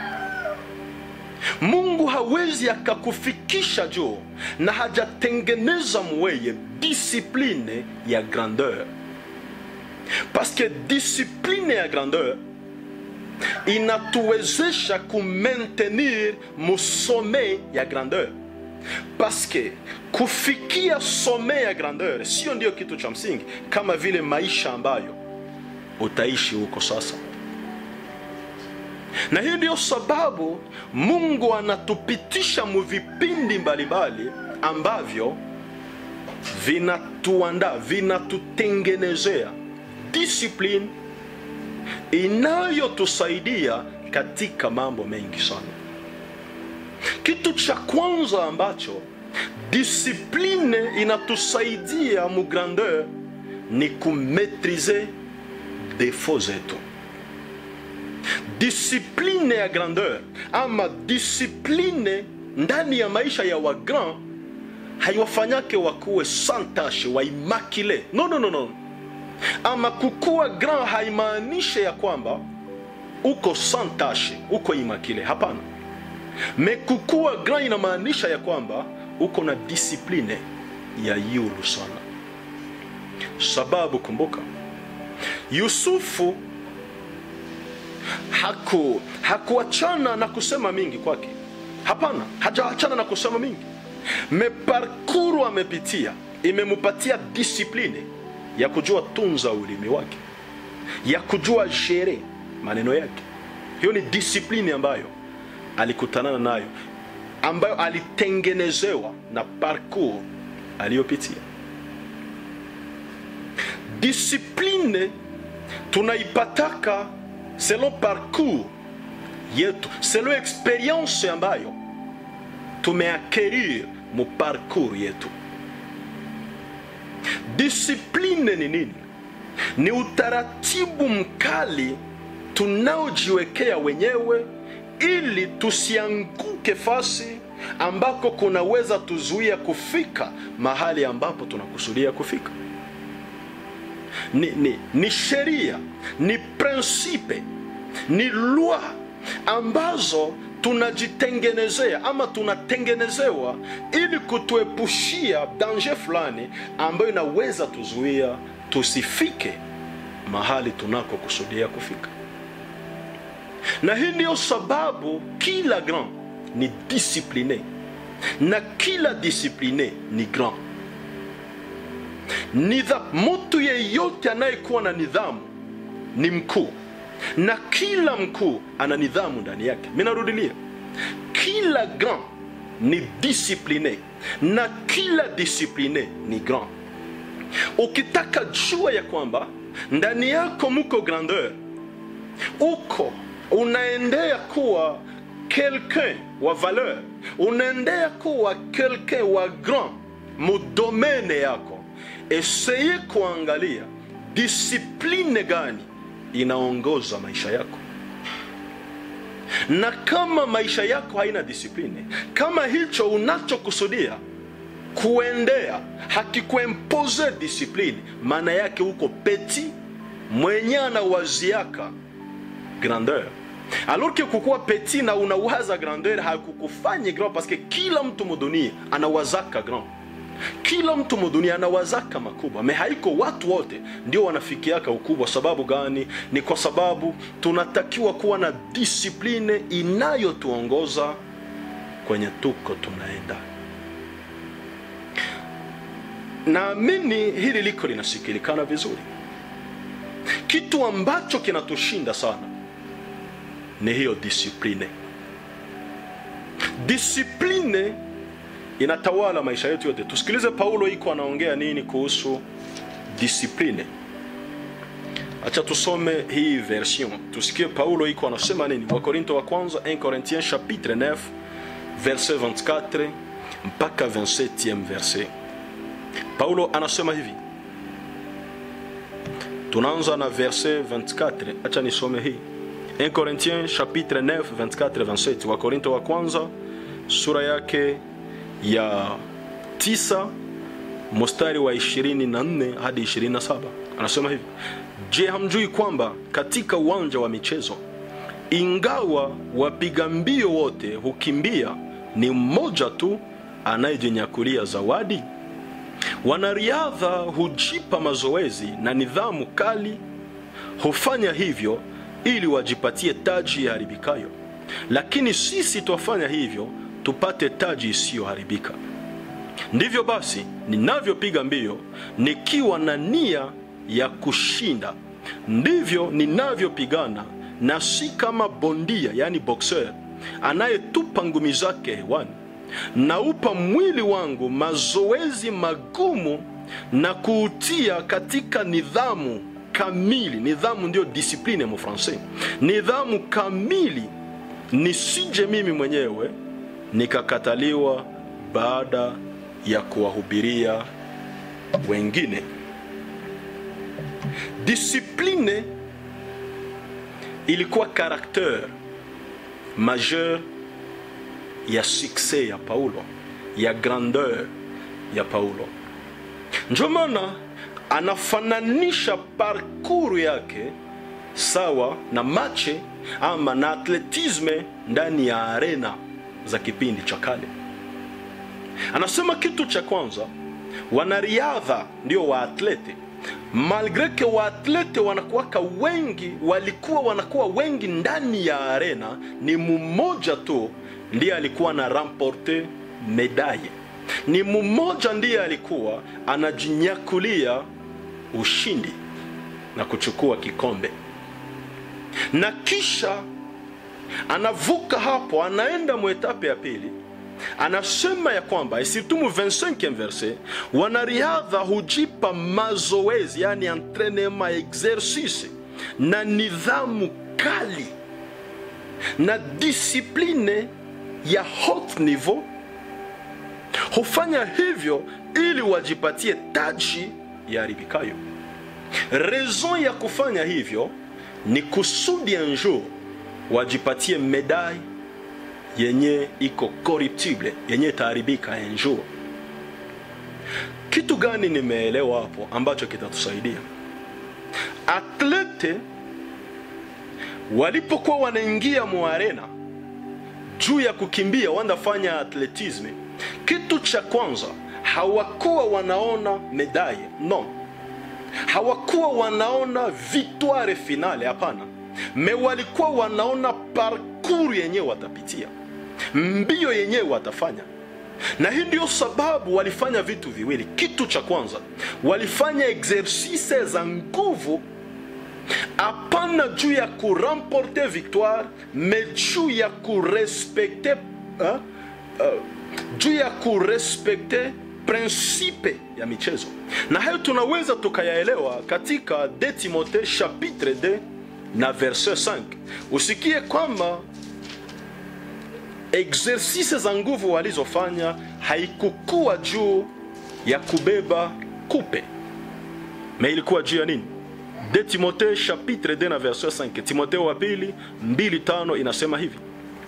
S1: Mungu hawezi akakufikisha juu na hajatengeneza mweye discipline ya grandeur, parce que discipline ya grandeur inatuwezesha kumaintenir musome ya grandeur, parce que kufikia some ya grandeur sio ndio kitu cha msingi kama vile maisha ambayo utaishi huko sasa na hiyo ndiyo sababu Mungu anatupitisha mu vipindi mbalimbali ambavyo vinatuandaa vinatutengenezea discipline inayotusaidia katika mambo mengi sana. Kitu cha kwanza ambacho discipline inatusaidia mu grandeur ni kumetrize defo zetu discipline ya grandeur ama discipline ndani ya maisha ya wagrand haiwafanyake wakuwe santashe waimakile no, no, no, no. ama kukuwa grand haimaanishe ya kwamba uko santashe uko imakile hapana me kukuwa grand inamaanisha ya kwamba uko na discipline ya yulu sana sababu kumbuka yusufu haku hakuachana na kusema mingi kwake hapana hajaachana na kusema mingi meparkuru amepitia imemupatia disipline ya kujua tunza ulimi wake ya kujua shere maneno yake hiyo ni disipline ambayo alikutanana nayo ambayo alitengenezewa na parcours aliyopitia disipline tunaipataka selon parcours yetu selon experience ambayo tumeakerir mu parcours yetu disipline ni nini ni utaratibu mkali tunaojiwekea wenyewe ili tusianguke fasi ambako kunaweza tuzuia kufika mahali ambapo tunakusudia kufika ni, ni, ni sheria ni prinsipe ni lwa ambazo tunajitengenezea ama tunatengenezewa ili kutuepushia danger fulani ambayo inaweza tuzuia tusifike mahali tunakokusudia kufika na hii ndiyo sababu kila grand ni discipline na kila discipline ni grand Nidha, mtu yeyote anayekuwa na nidhamu ni mkuu na kila mkuu ana nidhamu ndani yake mi narudilia kila grand ni discipline na kila discipline ni grand ukitaka jua ya kwamba ndani yako muko grandeur uko unaendea kuwa quelqu'un wa valeur unaendea kuwa quelqu'un wa grand mudomene yako eseye kuangalia disipline gani inaongoza maisha yako na kama maisha yako haina disipline kama hicho unachokusudia kuendea hakikuempoze disipline maana yake uko peti mwenye anawaziaka grandeur alors que kukuwa petit na unawaza grandeur hakukufanye grand parce que kila mtu mudunia anawazaka grand kila mtu mudunia anawazaka makubwa me haiko watu wote ndio wanafikiaka ukubwa sababu gani ni kwa sababu tunatakiwa kuwa na disipline inayotuongoza kwenye tuko tunaenda naamini hili liko linasikilikana vizuri kitu ambacho kinatushinda sana ni hiyo disipline disipline inatawala maisha yetu yote tusikilize paulo iko anaongea nini kuhusu disipline acha tusome hii version tusikie paulo iko anasema nini wakorinto wa kwanza 1 corinthiens chapitre 9 verset 24 mpaka 27 verset paulo anasema hivi tunaanza na verset 24 acha nisome hii 1 corinthiens chapitre 9 24 27 wakorinto wa kwanza sura yake ya 9 mstari wa 24 hadi 27 anasema hivi je hamjui kwamba katika uwanja wa michezo ingawa wapiga mbio wote hukimbia ni mmoja tu anayejinyakulia zawadi wanariadha hujipa mazoezi na nidhamu kali hufanya hivyo ili wajipatie taji iharibikayo lakini sisi twafanya hivyo tupate taji isiyoharibika ndivyo basi ninavyopiga mbio nikiwa na nia ya kushinda ndivyo ninavyopigana na si kama bondia yani boxer anayetupa ngumi zake hewani naupa mwili wangu mazoezi magumu na kuutia katika nidhamu kamili nidhamu ndio discipline mu francais nidhamu kamili nisije mimi mwenyewe nikakataliwa baada ya kuwahubiria wengine discipline ilikuwa karakter majeur ya succès ya paulo ya grandeur ya paulo ndio maana anafananisha parkuru yake sawa na mache ama na atletisme ndani ya arena za kipindi cha kale anasema kitu cha kwanza wanariadha ndio waatlete malgre ke waatlete wanakuwaka wengi walikuwa wanakuwa wengi ndani ya arena ni mmoja tu ndiye alikuwa na ramporte medaye ni mmoja ndiye alikuwa anajinyakulia ushindi na kuchukua kikombe na kisha anavuka hapo anaenda mwetape ya pili anasema ya kwamba isitumu 25 verse wanariadha hujipa mazoezi yani entrenema exercice na nidhamu kali na disipline ya haut niveau hufanya hivyo ili wajipatie taji ya haribikayo raison ya kufanya hivyo ni kusudi un jour wajipatie medai yenye iko corruptible yenye itaharibika un jour kitu gani nimeelewa hapo ambacho kitatusaidia atlete walipokuwa wanaingia muarena juu ya kukimbia wanafanya atletisme kitu cha kwanza hawakuwa wanaona medaille no hawakuwa wanaona victoire finale hapana me walikuwa wanaona parcours yenyewe watapitia mbio yenyewe watafanya na hii ndio sababu walifanya vitu viwili kitu cha kwanza walifanya exercice za nguvu hapana juu ya kuramporte victoire me juu ya kurespekte uh, uh, juu ya kurespekte prinsipe ya michezo na hayo tunaweza tukayaelewa katika de timote chapitre 2 na verset 5 usikie kwamba exercice za nguvu walizofanya haikukuwa juu ya kubeba kupe me ilikuwa juu ya nini de timote chapitre 2 na verset 5 timoteo wa pili 25 inasema hivi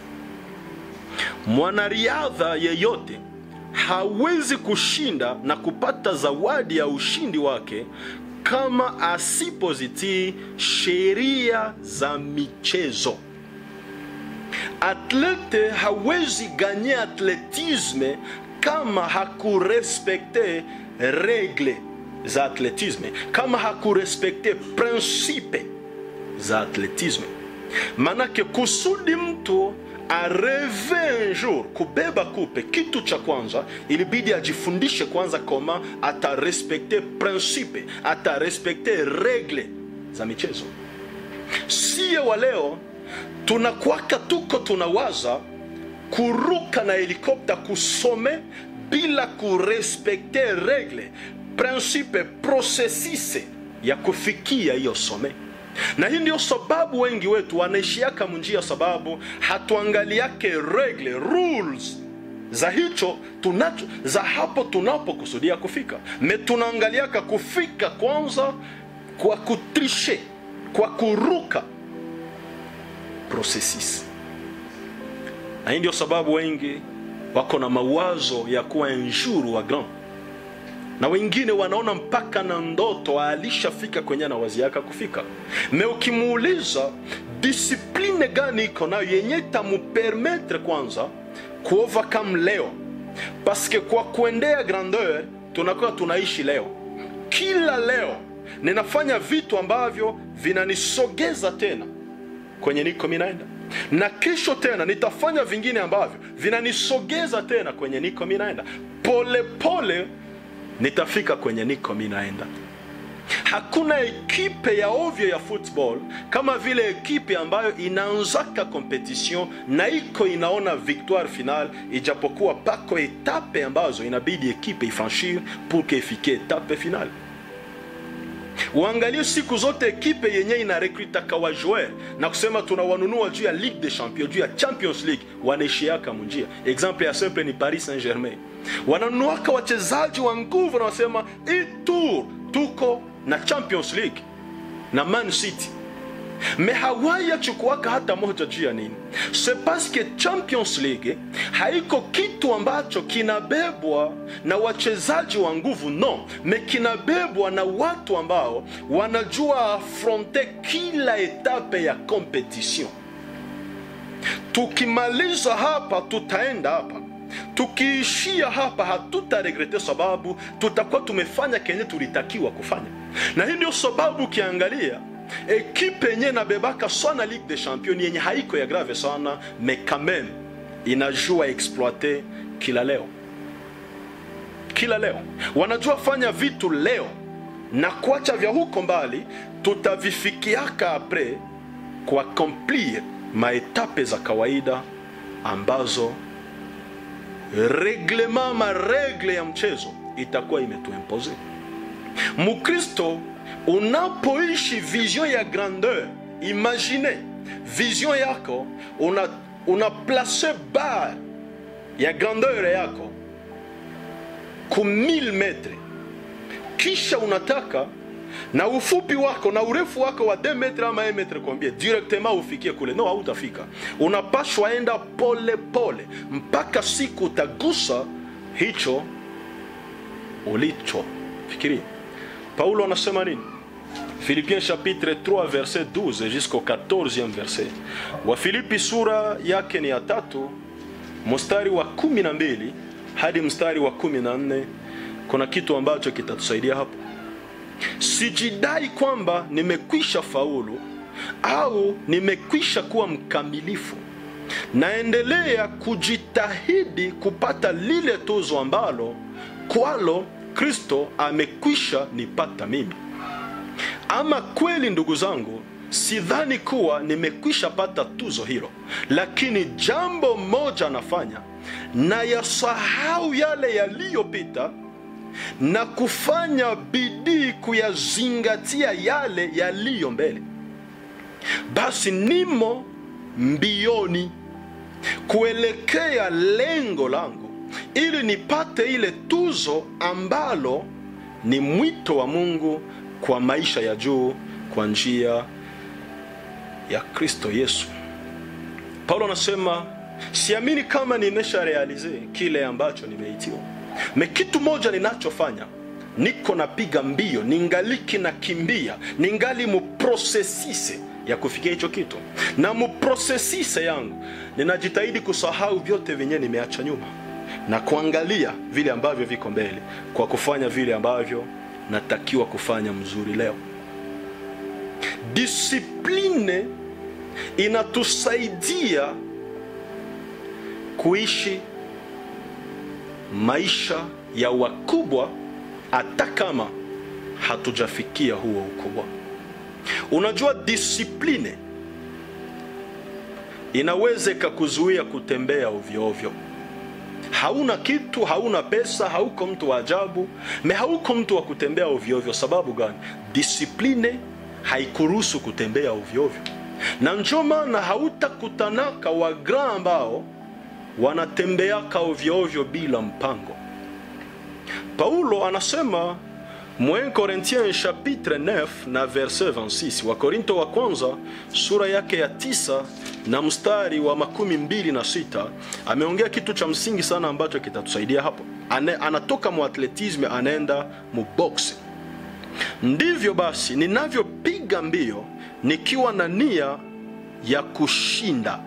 S1: mwanariadha yeyote hawezi kushinda na kupata zawadi ya ushindi wake kama asipozitii sheria za michezo atlete hawezi ganye atletisme kama hakurespekte regle za atletisme kama hakurespekte prinsipe za atletisme manake kusudi mtu areve un jour kubeba kupe kitu cha kwanza ilibidi ajifundishe kwanza koma atarespekte prinsipe atarespekte regle za michezo siye wa leo tunakwaka tuko tunawaza kuruka na helikopta kusome bila kurespekte regle prinsipe prosesise ya kufikia hiyo some na hii ndio sababu wengi wetu wanaishiaka munjia sababu hatuangaliake regle rules za hicho tunacho za hapo tunapokusudia kufika me tunaangaliaka kufika kwanza kwa kutrishe kwa kuruka processes na hii ndio sababu wengi wako na mawazo ya kuwa enjuru wa grand na wengine wanaona mpaka na ndoto alishafika kwenye anawaziaka kufika me ukimuuliza disipline gani iko nayo yenye tamupermetre kwanza kuovercome leo paske kwa kuendea grandeur tunakuwa tunaishi leo kila leo ninafanya vitu ambavyo vinanisogeza tena kwenye niko minaenda na kesho tena nitafanya vingine ambavyo vinanisogeza tena kwenye niko minaenda pole pole nitafika kwenye niko minaenda hakuna ekipe ya ovyo ya football kama vile ekipe ambayo inaanzaka competition na iko inaona victoire final ijapokuwa pako etape ambazo inabidi ekipe ifranchir pour que ifike etape final uangalie siku zote ekipe yenye inarekrutaka wajoer na kusema tunawanunua juu ya ligue des champions juu ya champions league wanaishiaka munjia exemple ya simple ni paris saint germain wananunuaka wachezaji wa nguvu na wasema hii tour tuko na champions league na man city me hawayachukuaka hata moja juu ya nini se paske champions league haiko kitu ambacho kinabebwa na wachezaji wa nguvu no me kinabebwa na watu ambao wanajua afronte kila etape ya competition tukimaliza hapa tutaenda hapa tukiishia hapa hatutaregrete sababu tutakuwa tumefanya kenye tulitakiwa kufanya na hii ndio sababu ukiangalia ekipe yenye nabebaka sana ligue des champions yenye haiko ya grave sana me quand même inajua exploite kila leo kila leo wanajua fanya vitu leo na kuacha vya huko mbali tutavifikiaka apres kuakomplir maetape za kawaida ambazo reglema maregle ya mchezo itakuwa imetuimpose mukristo unapoishi vision ya grandeur imagine vision yako una, una place bar ya grandeur yako ku 1000 metre kisha unataka na ufupi wako na urefu wako wa 2 metre ama 1 metre kombie directement ufikie kule no hautafika unapashwa enda pole pole mpaka siku utagusa hicho ulicho fikiria paulo anasema nini Philippiens chapitre 3 verset 12 jusqu'au 14e verset. Wafilipi sura yake ni ya tatu mstari wa kumi na mbili hadi mstari wa kumi na nne kuna kitu ambacho kitatusaidia hapo. Sijidai kwamba nimekwisha faulu au nimekwisha kuwa mkamilifu. Naendelea kujitahidi kupata lile tuzo ambalo kwalo Kristo amekwisha nipata mimi. Ama kweli, ndugu zangu, sidhani kuwa nimekwisha pata tuzo hilo, lakini jambo moja nafanya, na yasahau yale yaliyopita na kufanya bidii kuyazingatia yale yaliyo mbele. Basi nimo mbioni kuelekea lengo langu, ili nipate ile tuzo ambalo ni mwito wa Mungu kwa maisha ya juu kwa njia ya Kristo Yesu. Paulo anasema siamini kama nimesha realize kile ambacho nimeitiwa me kitu moja ninachofanya niko napiga mbio, ningaliki nakimbia, ningali muprosesise ya kufikia hicho kitu, na muprosesise yangu ninajitahidi kusahau vyote vyenye nimeacha nyuma na kuangalia vile ambavyo viko mbele, kwa kufanya vile ambavyo natakiwa kufanya mzuri leo. Disipline inatusaidia kuishi maisha ya wakubwa hata kama hatujafikia huo ukubwa. Unajua, disipline inaweza ikakuzuia kutembea ovyo ovyo. Hauna kitu, hauna pesa, hauko mtu wa ajabu, me hauko mtu wa kutembea ovyo ovyo. Sababu gani? Disipline haikuruhusu kutembea ovyo ovyo, na ndio maana hautakutanaka wagra ambao wanatembeaka ovyo ovyo bila mpango. Paulo anasema Mwen Corinthiens chapitre 9 na verset 26, wa Korinto wa kwanza sura yake ya tisa na mstari wa makumi mbili na sita ameongea kitu cha msingi sana ambacho kitatusaidia hapo. Ane, anatoka mu atletisme anaenda mu boxe. Ndivyo basi ninavyopiga mbio nikiwa na nia ya kushinda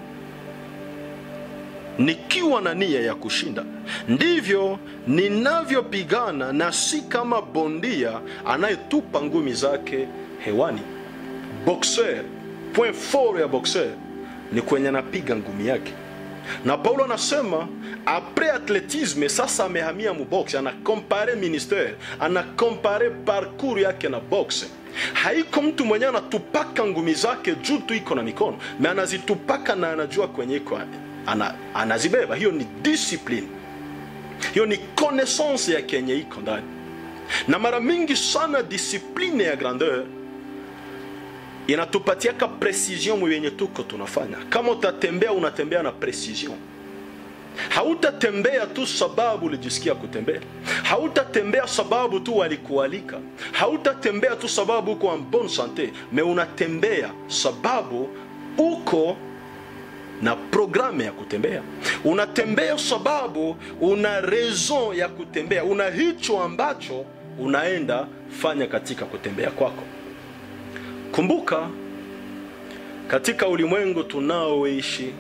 S1: nikiwa na nia ya kushinda, ndivyo ninavyopigana, na si kama bondia anayetupa ngumi zake hewani. Boxer, point fort ya boxer ni kwenye anapiga ngumi yake, na Paulo anasema apres atletisme, sasa amehamia mu boxe, anakompare ministere, anakompare parcours yake na boxe. Haiko mtu mwenye anatupaka ngumi zake juu tu iko na mikono, me anazitupaka na anajua kwenye iko ana, anazibeba. Hiyo ni discipline, hiyo ni connaissance ya kenye iko ndani. Na mara mingi sana discipline ya grandeur inatupatiaka precision mwenye tuko tunafanya. Kama utatembea, unatembea na precision. Hautatembea tu sababu ulijisikia kutembea, hautatembea sababu tu walikualika, hautatembea tu sababu uko en bonne sante, me unatembea sababu uko na programu ya kutembea. Unatembea sababu una raison ya kutembea, una hicho ambacho unaenda fanya katika kutembea kwako. Kumbuka, katika ulimwengu tunaoishi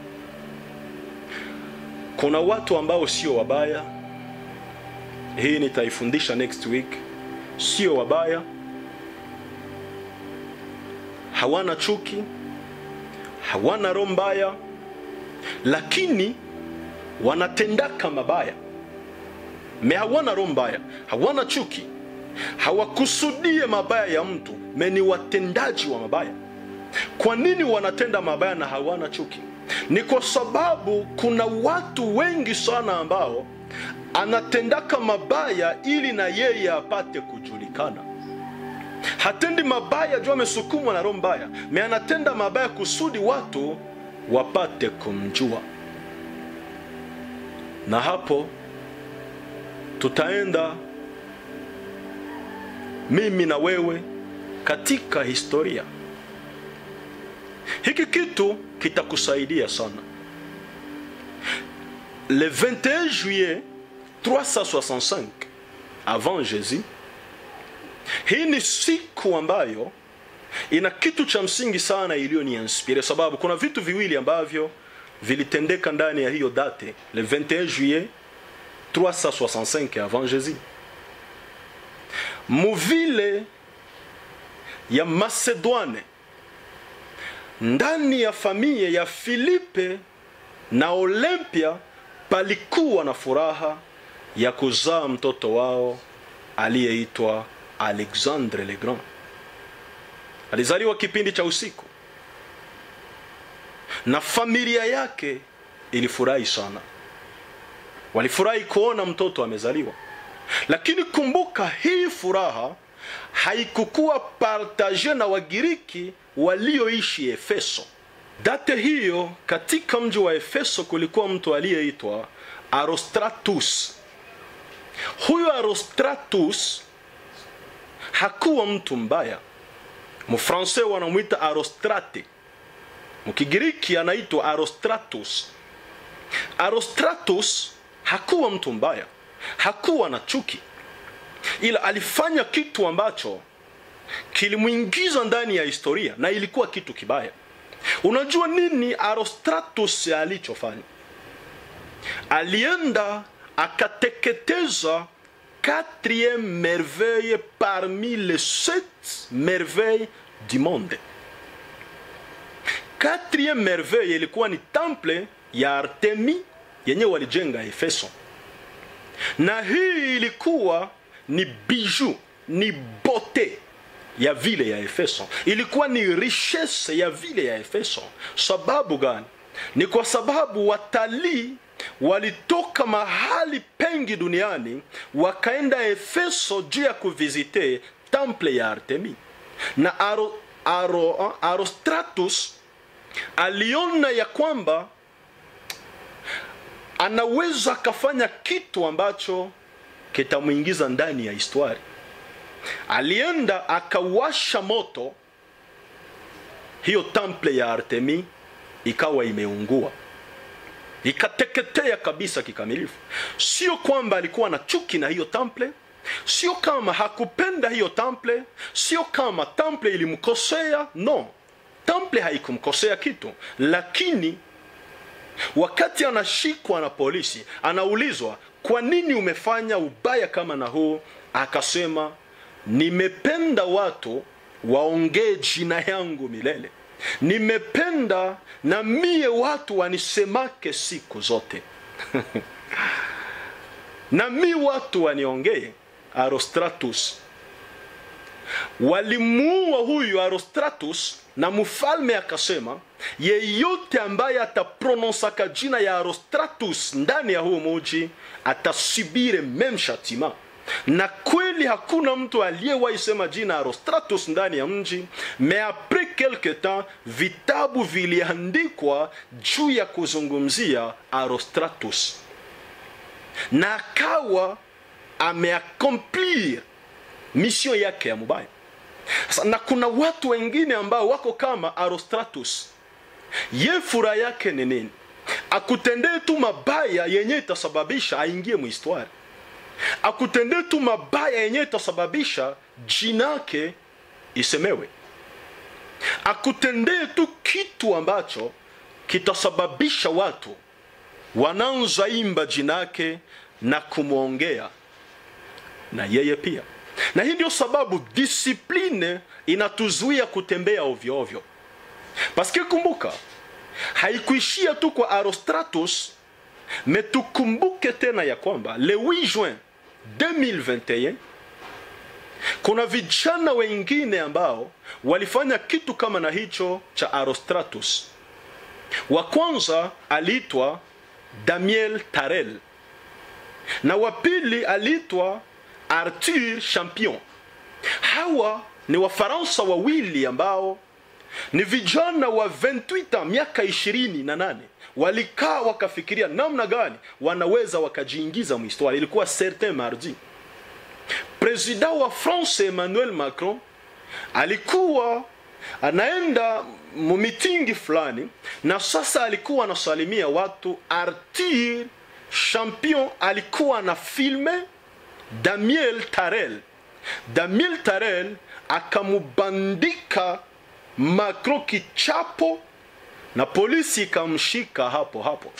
S1: kuna watu ambao sio wabaya. Hii nitaifundisha next week. Sio wabaya, hawana chuki, hawana roho mbaya lakini wanatendaka mabaya me hawana roho mbaya, hawana chuki, hawakusudie mabaya ya mtu me ni watendaji wa mabaya. Kwa nini wanatenda mabaya na hawana chuki? Ni kwa sababu kuna watu wengi sana ambao anatendaka mabaya ili na yeye apate kujulikana. Hatendi mabaya juu amesukumwa na roho mbaya, me anatenda mabaya kusudi watu wapate kumjua. Na hapo tutaenda mimi na wewe katika historia. Hiki kitu kitakusaidia sana. Le 21 juillet 365 avant Jésus, hii ni siku ambayo ina kitu cha msingi sana iliyoniinspire, sababu kuna vitu viwili ambavyo vilitendeka ndani ya hiyo date le 21 juillet 365 avant Jésus muvile ya Macedoine ndani ya familia ya Filipe na Olympia palikuwa na furaha ya kuzaa mtoto wao aliyeitwa Alexandre le Grand. Alizaliwa kipindi cha usiku na familia yake ilifurahi sana, walifurahi kuona mtoto amezaliwa. Lakini kumbuka, hii furaha haikukuwa partage na Wagiriki walioishi Efeso. Date hiyo katika mji wa Efeso kulikuwa mtu aliyeitwa Arostratus. Huyo Arostratus hakuwa mtu mbaya. Mfransai wanamwita Arostrate, mkigiriki anaitwa Arostratus. Arostratus hakuwa mtu mbaya, hakuwa na chuki, ila alifanya kitu ambacho kilimwingiza ndani ya historia na ilikuwa kitu kibaya. Unajua nini Arostratus alichofanya? Alienda akateketeza quatrième merveille parmi les sept merveilles du monde. Quatrième merveille ilikuwa ni temple ya Artemi yenye walijenga Efeso, na hii ilikuwa ni bijou, ni bote ya vile ya Efeso, ilikuwa ni richesse ya vile ya Efeso. Sababu gani? Ni kwa sababu watalii walitoka mahali pengi duniani wakaenda Efeso juu ya kuvizite temple ya Artemi, na Aro, Aro, Arostratus aliona ya kwamba anaweza akafanya kitu ambacho kitamwingiza ndani ya historia. Alienda akawasha moto, hiyo temple ya Artemi ikawa imeungua ikateketea kabisa kikamilifu. Sio kwamba alikuwa na chuki na hiyo temple, sio kama hakupenda hiyo temple, sio kama temple ilimkosea. No, temple haikumkosea kitu, lakini wakati anashikwa na polisi, anaulizwa kwa nini umefanya ubaya kama na huu, akasema nimependa watu waongee jina yangu milele nimependa na mie watu wanisemake siku zote na mi watu waniongee. Arostratus walimuua huyu Arostratus, na mfalme akasema yeyote ambaye ataprononsaka jina ya Arostratus ndani ya huu muji atasibire meme shatima na kweli hakuna mtu aliyewahi sema jina Arostratus ndani ya mji. Me apres quelque temps vitabu viliandikwa juu ya kuzungumzia Arostratus, na akawa ameakomplir mission yake ya mubaya. Na kuna watu wengine ambao wako kama Arostratus. Ye furaha yake ni nini? Akutendee tu mabaya yenye itasababisha aingie muhistwari akutendee tu mabaya yenyewe itasababisha jina yake isemewe. Akutendee tu kitu ambacho kitasababisha watu wanaanza imba jina yake na kumwongea na yeye pia. Na hii ndio sababu disipline inatuzuia kutembea ovyo ovyo, paske kumbuka, haikuishia tu kwa Arostratus, metukumbuke tena ya kwamba le 8 juin 2021 kuna vijana wengine ambao walifanya kitu kama na hicho cha Arostratus. Wa kwanza aliitwa Daniel Tarel na wa pili aliitwa Arthur Champion. Hawa ni Wafaransa wawili ambao ni vijana wa 28 miaka ishirini na nane walikaa wakafikiria namna gani wanaweza wakajiingiza mhistoria. Ilikuwa certain mardi, president wa France Emmanuel Macron alikuwa anaenda mumitingi fulani, na sasa alikuwa anasalimia watu. Arthur Champion alikuwa na filme Daniel Tarel Daniel Tarel akamubandika Macron kichapo na polisi ikamshika hapo hapo.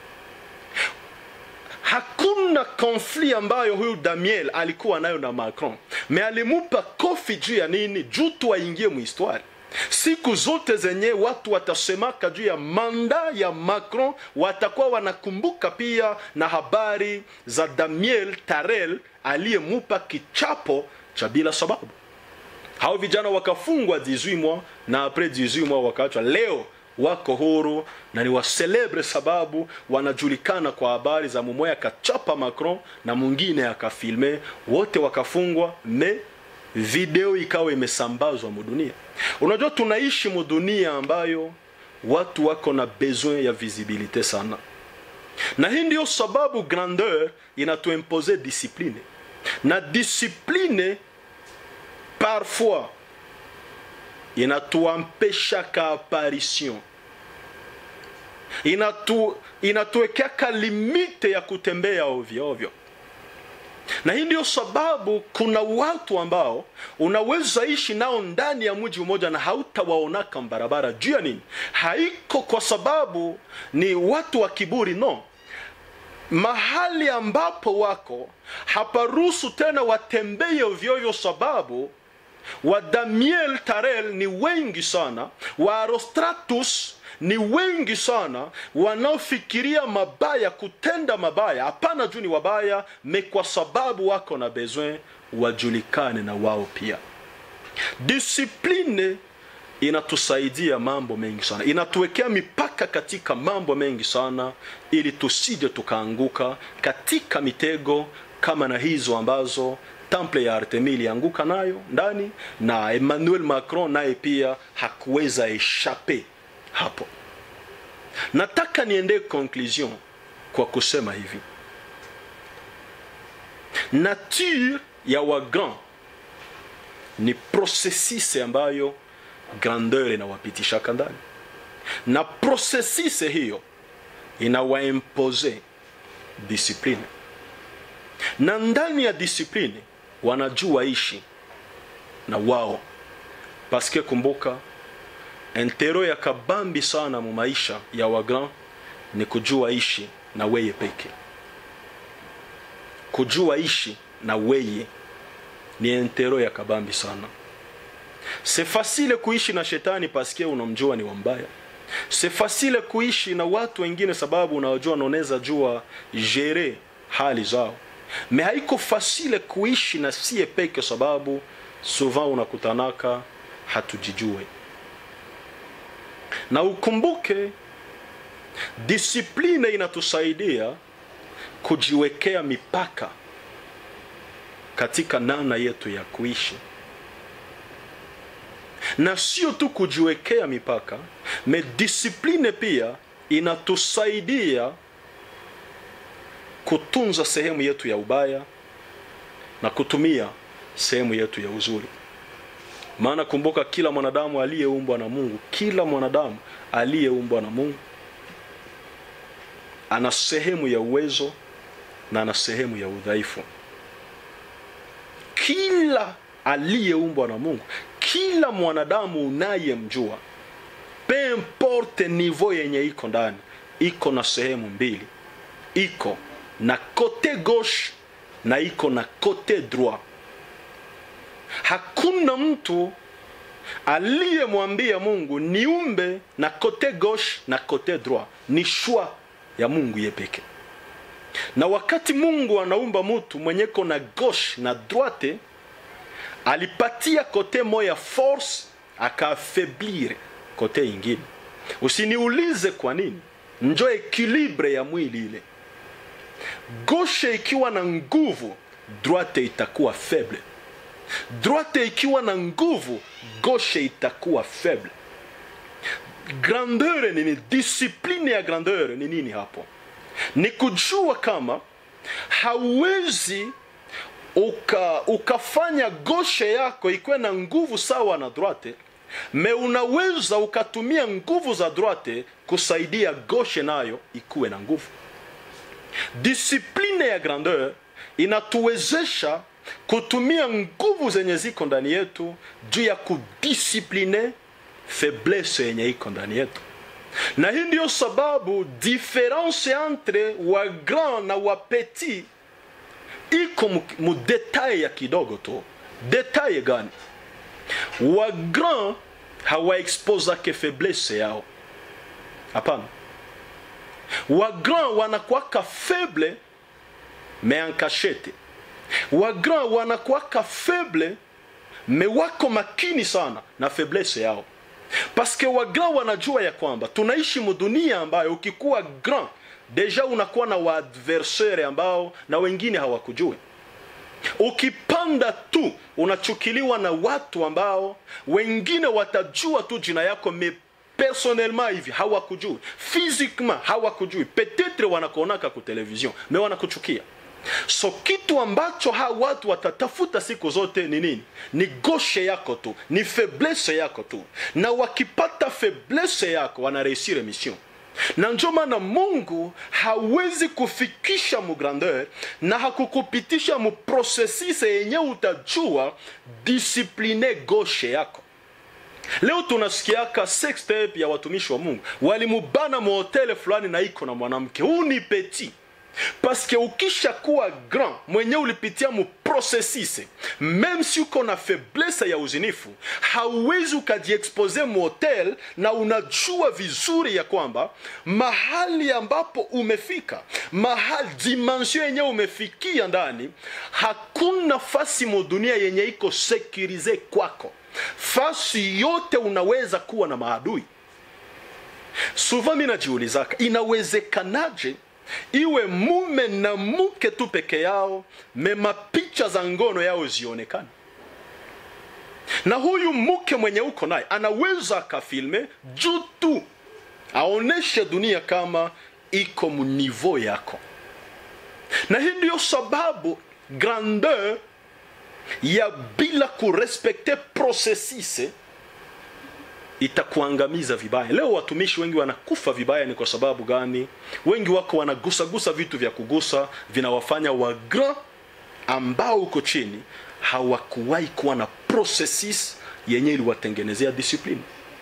S1: Hakuna konfli ambayo huyu Daniel alikuwa nayo na Macron, me alimupa kofi juu ya nini? Juu tu aingie muhistwari. Siku zote zenye watu watasemaka juu ya manda ya Macron, watakuwa wanakumbuka pia na habari za Daniel Tarel aliyemupa kichapo cha bila sababu. Hao vijana wakafungwa 18 mois na apres 18 mois wakaachwa. Leo wako huru na ni waselebre sababu wanajulikana kwa habari za mumoya akachapa Macron na mwingine akafilme, wote wakafungwa, me video ikawa imesambazwa mudunia. Unajua, tunaishi mudunia ambayo watu wako na besoin ya visibilite sana, na hii ndio sababu grandeur inatuimpose discipline na discipline parfois inatuampeshaka apparition inatu inatuwekeka limite ya kutembea ovyo ovyo, na hii ndio sababu kuna watu ambao unaweza ishi nao ndani ya mji mmoja na hautawaonaka barabara. Juu ya nini? Haiko kwa sababu ni watu wa kiburi, no mahali ambapo wako haparuhusu tena watembee ovyoovyo, sababu wa Daniel Tarel ni wengi sana, wa Arostratus ni wengi sana, wanaofikiria mabaya, kutenda mabaya, hapana juu ni wabaya, me kwa sababu wako na besoin wajulikane na wao pia. Discipline inatusaidia mambo mengi sana, inatuwekea mipaka katika mambo mengi sana, ili tusije tukaanguka katika mitego kama na hizo ambazo temple ya Artemis ilianguka nayo ndani, na Emmanuel Macron naye pia hakuweza eshape hapo. Nataka niende conclusion kwa kusema hivi, nature ya wagrand ni processus ambayo grandeur inawapitishaka ndani, na processus hiyo inawaimpose discipline, na ndani ya discipline wanajua ishi na wao, paske kumbuka, entero ya kabambi sana mu maisha ya wagrand ni kujua ishi na weye peke. Kujua ishi na weye ni entero ya kabambi sana. C'est facile kuishi na shetani paske unamjua ni wambaya. C'est facile kuishi na watu wengine sababu unawajua naoneza jua jere hali zao. Me haiko fasile kuishi na sie peke sababu souvent unakutanaka hatujijue. Na ukumbuke disipline inatusaidia kujiwekea mipaka katika namna yetu ya kuishi na sio tu kujiwekea mipaka, me disipline pia inatusaidia kutunza sehemu yetu ya ubaya na kutumia sehemu yetu ya uzuri. Maana kumbuka, kila mwanadamu aliyeumbwa na Mungu, kila mwanadamu aliyeumbwa na Mungu ana sehemu ya uwezo na ana sehemu ya udhaifu. Kila aliyeumbwa na Mungu kila mwanadamu unayemjua pe importe niveau yenye iko ndani, iko na sehemu mbili, iko na kote gauche na iko na kote droit. Hakuna mtu aliyemwambia Mungu niumbe na kote gauche na kote droit, ni shwa ya Mungu yepeke. Na wakati Mungu anaumba mtu mwenyeko na gauche na droite alipatia kote moya force akaafeblir kote ingine. Usiniulize kwa nini, njo ekilibre ya mwili ile. Gauche ikiwa na nguvu, droite itakuwa faible. Droite ikiwa na nguvu, gauche itakuwa faible. Grandeur ni nini? Discipline ya grandeur ni nini hapo? Ni kujua kama hauwezi uka, ukafanya goshe yako ikuwe na nguvu sawa na droite, me unaweza ukatumia nguvu za droite kusaidia goshe nayo ikuwe na nguvu. Disipline ya grandeur inatuwezesha kutumia nguvu zenye ziko ndani yetu juu ya kudisipline faiblesse yenye iko ndani yetu na hii ndiyo sababu difference entre wa grand na wa petit iko mu- mu detail ya kidogo tu detail gani wa grand hawaexposake faiblesse yao hapana wa grand wanakuwaka faible mais en cachette wa grand wanakuwaka faible mais wako makini sana na faiblesse yao paske wa grand wanajua ya kwamba tunaishi mudunia ambayo ukikuwa grand deja unakuwa na waadversaire ambao na wengine hawakujui ukipanda tu unachukiliwa na watu ambao wengine watajua tu jina yako me personnellement hivi hawakujui physiquement hawakujui petetre wanakuonaka ku television me wanakuchukia so kitu ambacho hawa watu watatafuta siku zote ni nini ni goshe yako tu ni faiblesse yako tu na wakipata faiblesse yako wanareusire mission na ndio maana mungu hawezi kufikisha mugrandeur na hakukupitisha muprosesise yenye utajua disipline goshe yako leo tunasikiaka sextape ya watumishi wa mungu walimubana muhotele fulani na iko na mwanamke huu ni petit paske ukisha kuwa grand mwenye ulipitia muprosesise meme si uko na faiblesse ya uzinifu hauwezi ukajiexpose muhotel na unajua vizuri ya kwamba mahali ambapo umefika mahali dimension yenye umefikia ndani hakuna fasi mudunia yenye iko sekurize kwako fasi yote unaweza kuwa na maadui suva mi najiulizaka inawezekanaje iwe mume na mke tu peke yao mema picha za ngono yao zionekane na huyu mke mwenye uko naye anaweza akafilme juu tu aoneshe dunia kama iko munivo yako na hii ndiyo sababu grandeur ya bila kurespekte procesise itakuangamiza vibaya leo watumishi wengi wanakufa vibaya ni kwa sababu gani wengi wako wanagusagusa vitu vya kugusa vinawafanya wagra ambao uko chini hawakuwahi kuwa na processes yenye iliwatengenezea discipline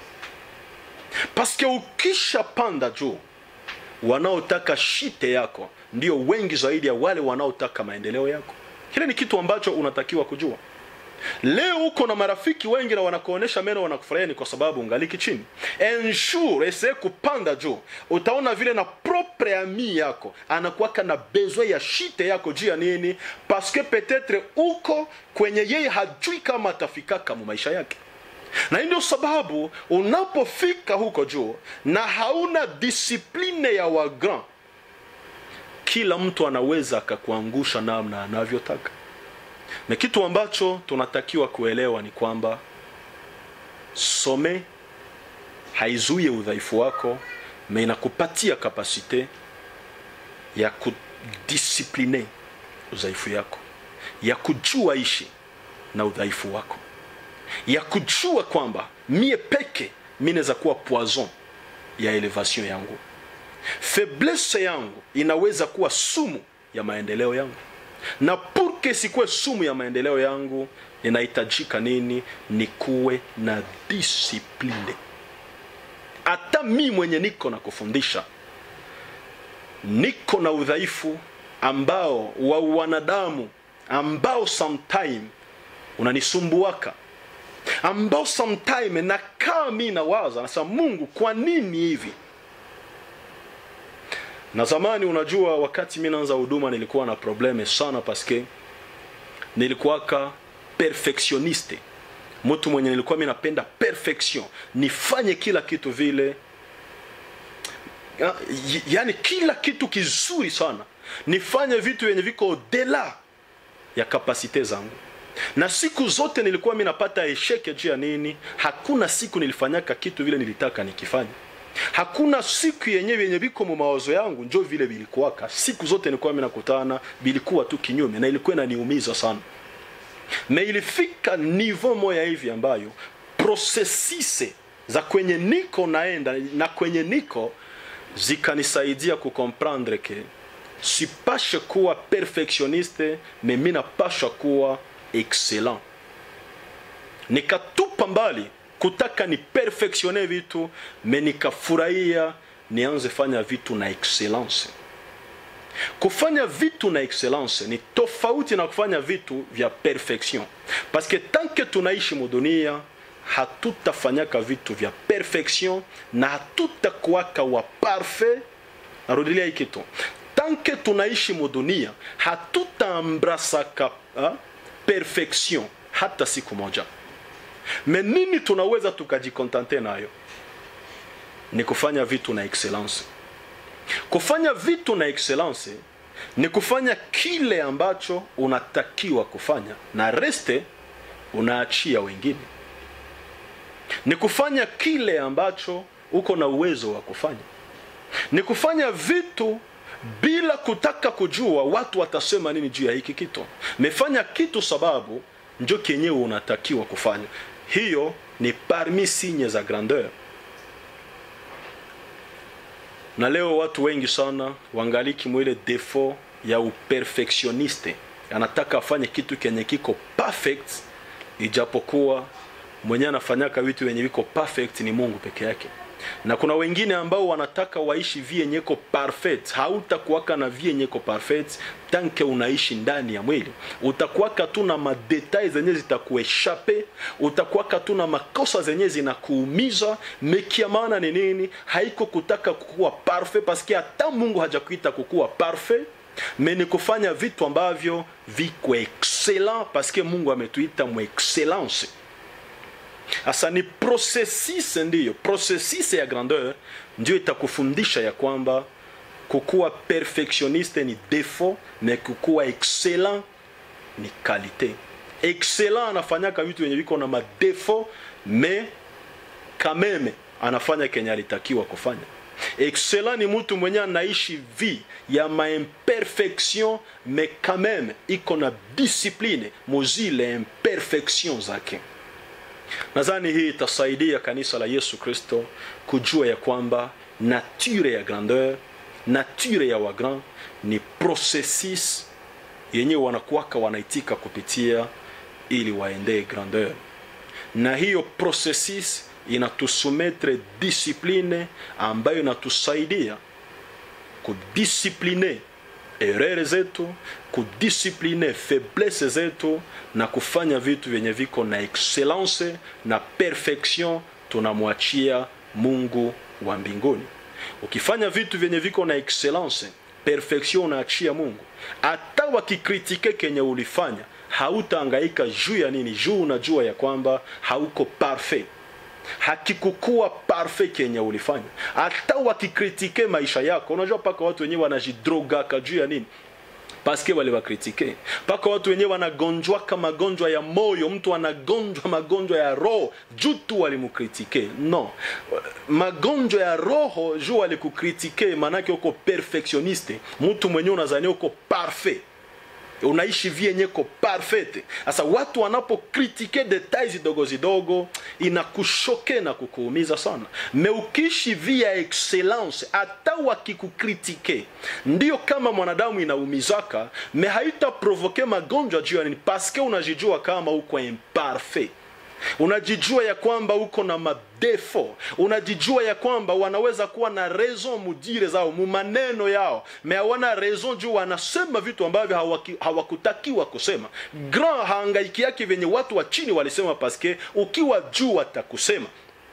S1: paske ukishapanda juu wanaotaka shite yako ndio wengi zaidi ya wale wanaotaka maendeleo yako kile ni kitu ambacho unatakiwa kujua leo uko na marafiki wengi na wanakuonesha meno wanakufurahia ni kwa sababu ungaliki chini ensure ese kupanda juu utaona vile na propre ami yako anakuwaka na besoin ya shite yako juu ya nini paske petetre uko kwenye yeye hajui kama atafikaka mu maisha yake na hii ndio sababu unapofika huko juu na hauna disipline ya wagrand kila mtu anaweza akakuangusha namna anavyotaka na kitu ambacho tunatakiwa kuelewa ni kwamba some haizuie udhaifu wako me inakupatia kapasite ya kudisipline udhaifu yako ya kujua ishi na udhaifu wako ya kujua kwamba mie peke mi naweza kuwa poison ya elevation yangu faiblesse yangu inaweza kuwa sumu ya maendeleo yangu na purke sikuwe sumu ya maendeleo yangu inahitajika nini nikuwe na disipline hata mi mwenye niko na kufundisha niko na udhaifu ambao wa wanadamu ambao sometime unanisumbuaka ambao sometime nakaa mi nawaza nasema mungu kwa nini hivi na zamani unajua wakati mi naanza huduma nilikuwa na probleme sana paske nilikuwaka perfectioniste mtu mwenye nilikuwa mi napenda perfection nifanye kila kitu vile ya, y- yani kila kitu kizuri sana nifanye vitu vyenye viko dela ya kapasite zangu na siku zote nilikuwa mi napata esheke juu ya nini hakuna siku nilifanyaka kitu vile nilitaka nikifanya hakuna siku yenyewe yenye viko mu mawazo yangu njo vile vilikuwaka siku zote nilikuwa mi nakutana vilikuwa tu kinyume na ilikuwa inaniumiza sana na ilifika nivo moya hivi ambayo prosesise za kwenye niko naenda na kwenye niko zikanisaidia kukomprendre ke sipashe kuwa perfectioniste me mi napasha kuwa excellent nikatupa mbali kutaka ni perfectione vitu me nikafurahia nianze fanya vitu na excellence kufanya vitu na excellence ni tofauti na kufanya vitu vya perfection paske tanke tunaishi mudunia hatutafanyaka vitu vya perfection na hatutakuwaka wa parfait narudilia hii kitu tanke tunaishi mudunia hatutaambrasaka ha? perfection hata siku moja me nini tunaweza tukajikontante nayo ni kufanya vitu na excellence kufanya vitu na excellence ni kufanya kile ambacho unatakiwa kufanya na reste unaachia wengine ni kufanya kile ambacho uko na uwezo wa kufanya ni kufanya vitu bila kutaka kujua watu watasema nini juu ya hiki kitu mefanya kitu sababu njo kenyewe unatakiwa kufanya hiyo ni parmi sinye za grandeur na leo watu wengi sana wangaliki mwile defo ya uperfectioniste anataka afanye kitu kenye kiko perfect ijapokuwa mwenyewe anafanyaka vitu wenye viko perfect ni mungu peke yake na kuna wengine ambao wanataka waishi vienyeko parfait hautakuwaka na vienyeko parfait tanke unaishi ndani ya mwili utakuwaka tu na madetai zenye zitakueshape utakuwaka tu na makosa zenye zinakuumiza mekia maana ni nini haiko kutaka kukuwa parfait paske hata mungu hajakuita kukuwa parfait me ni kufanya vitu ambavyo viko excellent paske mungu ametuita mu excellence Asa ni processus ndiyo, processus ya grandeur ndio itakufundisha ya kwamba kukuwa perfectioniste ni defo, na kukuwa excellent ni kalite. Excellent anafanyaka vitu vyenye viko na madefo, me kameme anafanya kenye alitakiwa kufanya. Excellent ni mtu mwenye anaishi vi ya maimperfection, me kameme iko na discipline muzile imperfection zake. Nadhani hii itasaidia kanisa la Yesu Kristo kujua ya kwamba nature ya grandeur, nature ya wagrand ni processus yenye wanakuwaka wanaitika kupitia ili waendee grandeur, na hiyo processus inatusumetre discipline ambayo inatusaidia kudisipline erere zetu kudisipline faiblesse zetu na kufanya vitu vyenye viko na excellence na perfection tunamwachia mungu wa mbinguni ukifanya vitu vyenye viko na excellence perfection unaachia mungu hata wakikritike kenye ulifanya hautaangaika juu ya nini juu unajua ya kwamba hauko parfait hakikukuwa parfait kenye ulifanya hata wakikritike maisha yako unajua mpaka watu wenyewe wanajidrogaka juu ya nini paske waliwakritike mpaka watu wenyewe wanagonjwaka magonjwa ya moyo mtu anagonjwa magonjwa ya roho juu tu walimukritike no magonjwa ya roho juu walikukritike maanake uko perfectioniste mtu mwenyewe unazania uko parfait unaishi vyenyeko parfait sasa watu wanapokritike detail zidogo zidogo inakushoke na kukuumiza sana me ukiishi via excellence hata wakikukritike ndio kama mwanadamu inaumizaka me haitaprovoke magonjwa juu ya nini paske unajijua kama uko imparfait unajijua ya kwamba uko na madefo unajijua ya kwamba wanaweza kuwa na raison mudire zao mumaneno yao me hawana raison juu wanasema vitu ambavyo hawaki, hawakutakiwa kusema grand haangaiki yake venye watu wa chini walisema paske ukiwa juu watakusema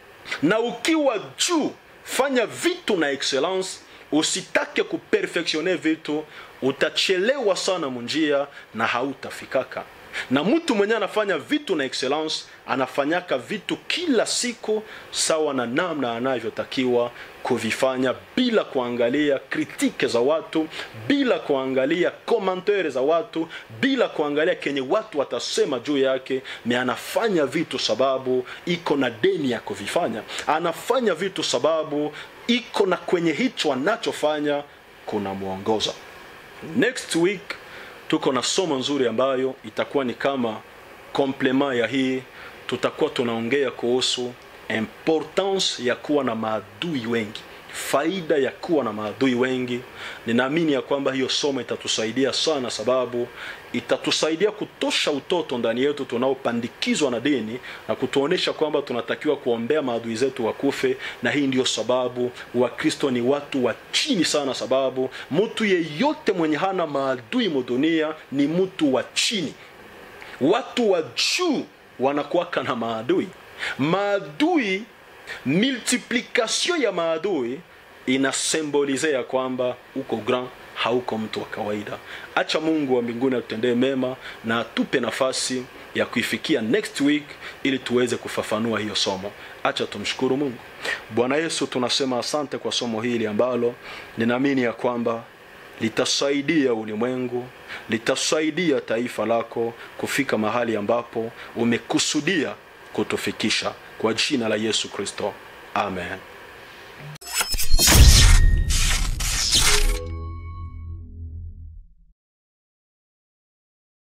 S1: na ukiwa juu fanya vitu na excellence usitake kuperfectione vitu utachelewa sana munjia na hautafikaka na mtu mwenye anafanya vitu na excellence anafanyaka vitu kila siku sawa na namna anavyotakiwa kuvifanya bila kuangalia kritike za watu bila kuangalia komantere za watu bila kuangalia kenye watu watasema juu yake ni anafanya vitu sababu iko na deni ya kuvifanya anafanya vitu sababu iko na kwenye hicho anachofanya kuna mwongoza next week tuko na somo nzuri ambayo itakuwa ni kama komplement ya hii tutakuwa tunaongea kuhusu importance ya kuwa na maadui wengi faida ya kuwa na maadui wengi. Ninaamini ya kwamba hiyo somo itatusaidia sana, sababu itatusaidia kutosha utoto ndani yetu tunaopandikizwa na dini na kutuonesha kwamba tunatakiwa kuombea maadui zetu wakufe. Na hii ndiyo sababu Wakristo ni watu wa chini sana, sababu mtu yeyote mwenye hana maadui mudunia ni mtu wa chini. Watu wa juu wanakuwaka na maadui. Maadui, multiplication ya maadui inasembolize ya kwamba uko grand hauko mtu wa kawaida. Acha Mungu wa mbinguni atutendee mema na atupe nafasi ya kuifikia next week ili tuweze kufafanua hiyo somo. Acha tumshukuru Mungu. Bwana Yesu, tunasema asante kwa somo hili ambalo ninaamini ya kwamba litasaidia ulimwengu, litasaidia taifa lako kufika mahali ambapo umekusudia kutufikisha, kwa jina la Yesu Kristo, amen.